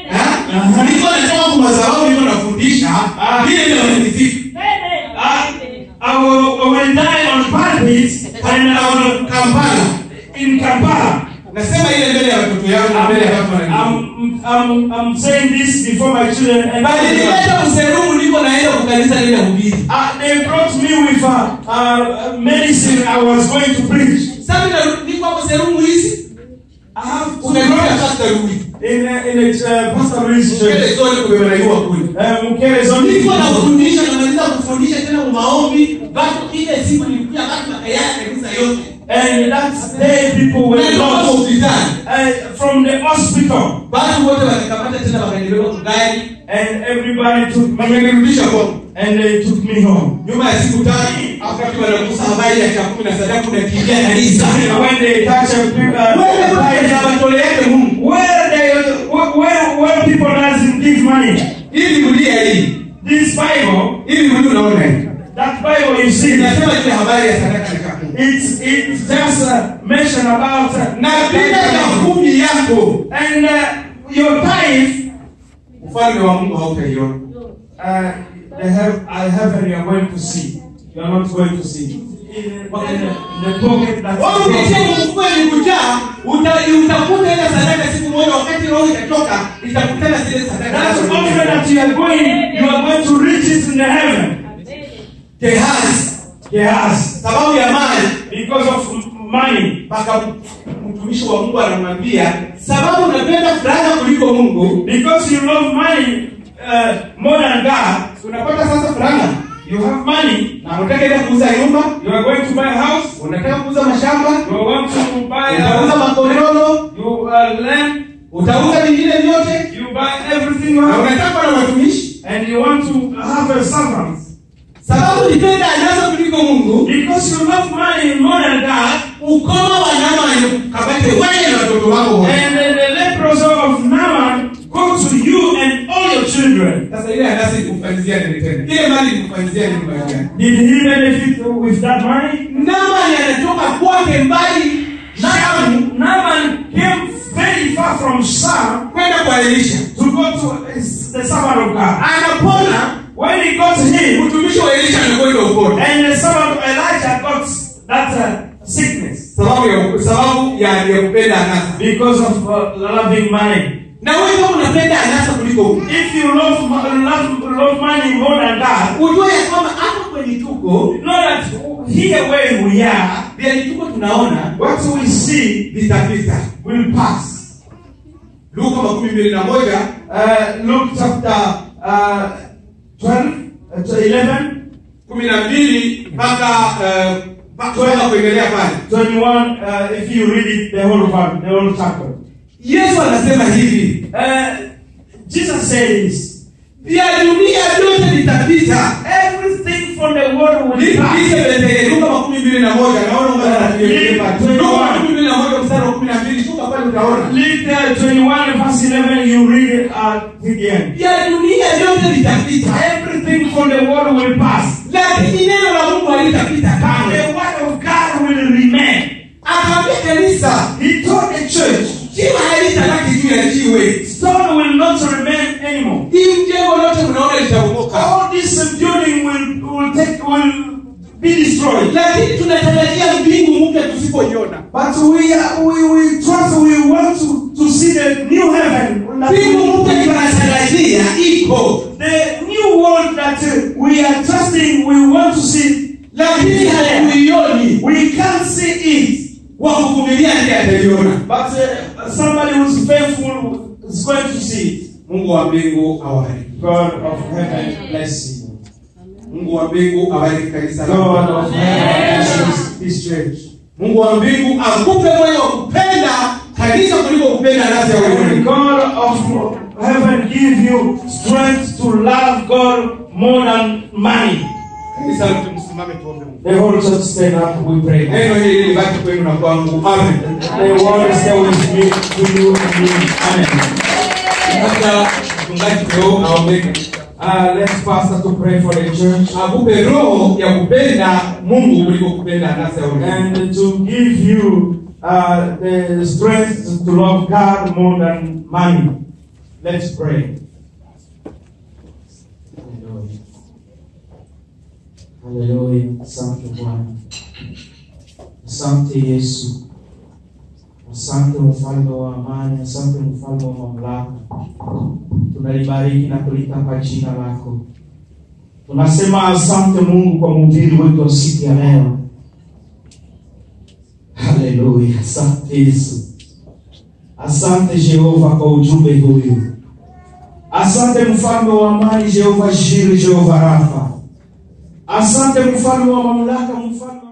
Ha? Niko natoka kwa madhabahu niko nafundisha. Mie ndio wananisifu. I, I, will, I will die on pulpit and I will Kampala. in Kampala. Nasema ile mbele ya watoto yangu na mbele ya watu wananijua. I'm, I'm, I'm saying this before my children and Bali nileta mserumu niko naenda kwa kanisa lile hubiri. Uh, they brought me with uh, uh, medicine I was going to preach. Sasa mimi niko hapo serumu hizi. I have two Unaenda brothers sasa rudi. in a, in a uh, Pastor Louis Kile church. zote kumebaraiwa kule. Uh, Mukere is only Niko nafundisha namaliza kufundisha tena kwa maombi. Bado ile siku nilikuja wakanirudisha kwangu and they took me home. nyuma ya siku tatu wakati wanagusa habari ya chakumi na sadaku na kiingia kanisa When they touch a people, wewe uh, watoleake mungu where they, where, where people doesn't give money. ili biblia hii This Bible, ili biblia unaona hii that Bible you see, inasema ile habari ya sadaka na chakumi it's it's just uh, mention about uh, na bila chakumi yako and uh, your tithe. ufalme wa mungu hautaiona Uh, the heav- uh, heaven you are going to see. You are not going to see. In, in, in the pocket that Wewe ukitia mfuko ni kujaa uta- utakuta ile sadaka siku moja wakati roho itatoka itakutana zile sadaka That's nazo often that you are going, you are going to reach it in the heaven. Gehazi Yes. sababu ya mali Because of m- money. mpaka mtumishi wa mungu anamwambia sababu unapenda furaha kuliko mungu Because you love money uh, more than God. unapata sasa furaha You have money. na unataka ile kuuza nyumba You are going to buy a house. unataka kuuza mashamba You are going to buy utauza a makororo you uh, land. utauza vingine vyote You buy everything you na have. unataka kuwa na watumishi And you want to have a servant. sababu nipenda anasa kuliko mungu Because you love money more than God. ukoma wanyama kabate wewe na watoto wako wote And then the leprosy of Naaman go to you and all your children. sasa ile anasi kumfanyizia nini tena ile mali kumfanyizia nini mali gani Did he benefit with that money? namani anatoka kwake mbali shamu Naaman, Naaman came very far from Sam kwenda kwa elisha to go to his- the servant of God. anapona When he got him, mtumishi wa elisha anakwenda upone and the servant of Elijah got that uh, sickness sababu ya sababu ya ya kupenda anasa because of uh, loving money. na wewe kama unapenda anasa kuliko Mungu, If you love, mo- love, love money more than God, ujue ya kwamba hapa kwenye tuko know that here where we are, vile tuko tunaona what we see vitapita will pass. luka makumi mbili na moja Uh, Luke chapter uh, 12, uh, to 11, kumi na mbili mpaka eh, mpaka mpaka kuendelea pale 21, uh, if you read it, the whole part, the whole chapter. yesu anasema hivi Uh, Jesus says, vya dunia vyote vitapita everything from the world will pass. Lisebetele, luka makumi mbili na moja naona ungana na Biblia pale. luka makumi mbili na moja mstari wa kumi na mbili shuka pale utaona Luke uh, 21, verse 11, you read it at the end. vya dunia vyote vitapita Everything from the world will pass. lakini neno la mungu halitapita And kamwe the word of God will remain. akaambia kanisa He told the church, jiwe halitabaki juu ya jiwe stone will not remain anymore. hii mjengo lote mnaona litabomoka All this building will, will take will be destroyed. lakini tunatarajia mbingu mpya tusipoiona But we are, we we trust we want to, to see the new heaven. that mbingu mpya we- tunatarajia iko The new world that uh, we are trusting, we want to see. lakini hatuioni We can't see it. wa kuvumilia ndiye ataiona But uh, somebody who's faithful is going to see it. mungu wa mbingu awabariki God of heaven bless you. mungu wa mbingu abariki kanisa God lako. of heaven bless this church. mungu wa mbingu akupe moyo wa kupenda kanisa kuliko kupenda nafsi ya And ulimwengu God of heaven give you strength to love God more than money. kanisa lote msimame tuombe mungu The whole church stand up, we pray. neno hili libaki kwenu na kwangu amen The word stay with me, to you and me. Amen. labda mchungaji leo aombeke Uh, let's pastor to pray for the church akupe roho ya kupenda mungu kuliko kupenda nafsi ya ulimwengu and to give you uh, the strength to love God more than money. Let's pray. Haleluya. Asante Bwana. Asante Yesu. Asante mfalme wa amani, asante mfalme wa mamlaka. Tunalibariki na kulitapa jina lako. Tunasema asante Mungu kwa mhubiri wetu wa siku ya leo. Haleluya. Asante Yesu. Asante Jehova kwa ujumbe huyu. Asante mfalme wa amani, Jehova Shiri, Jehova Rafa. Asante mfalme wa mamlaka, mfalme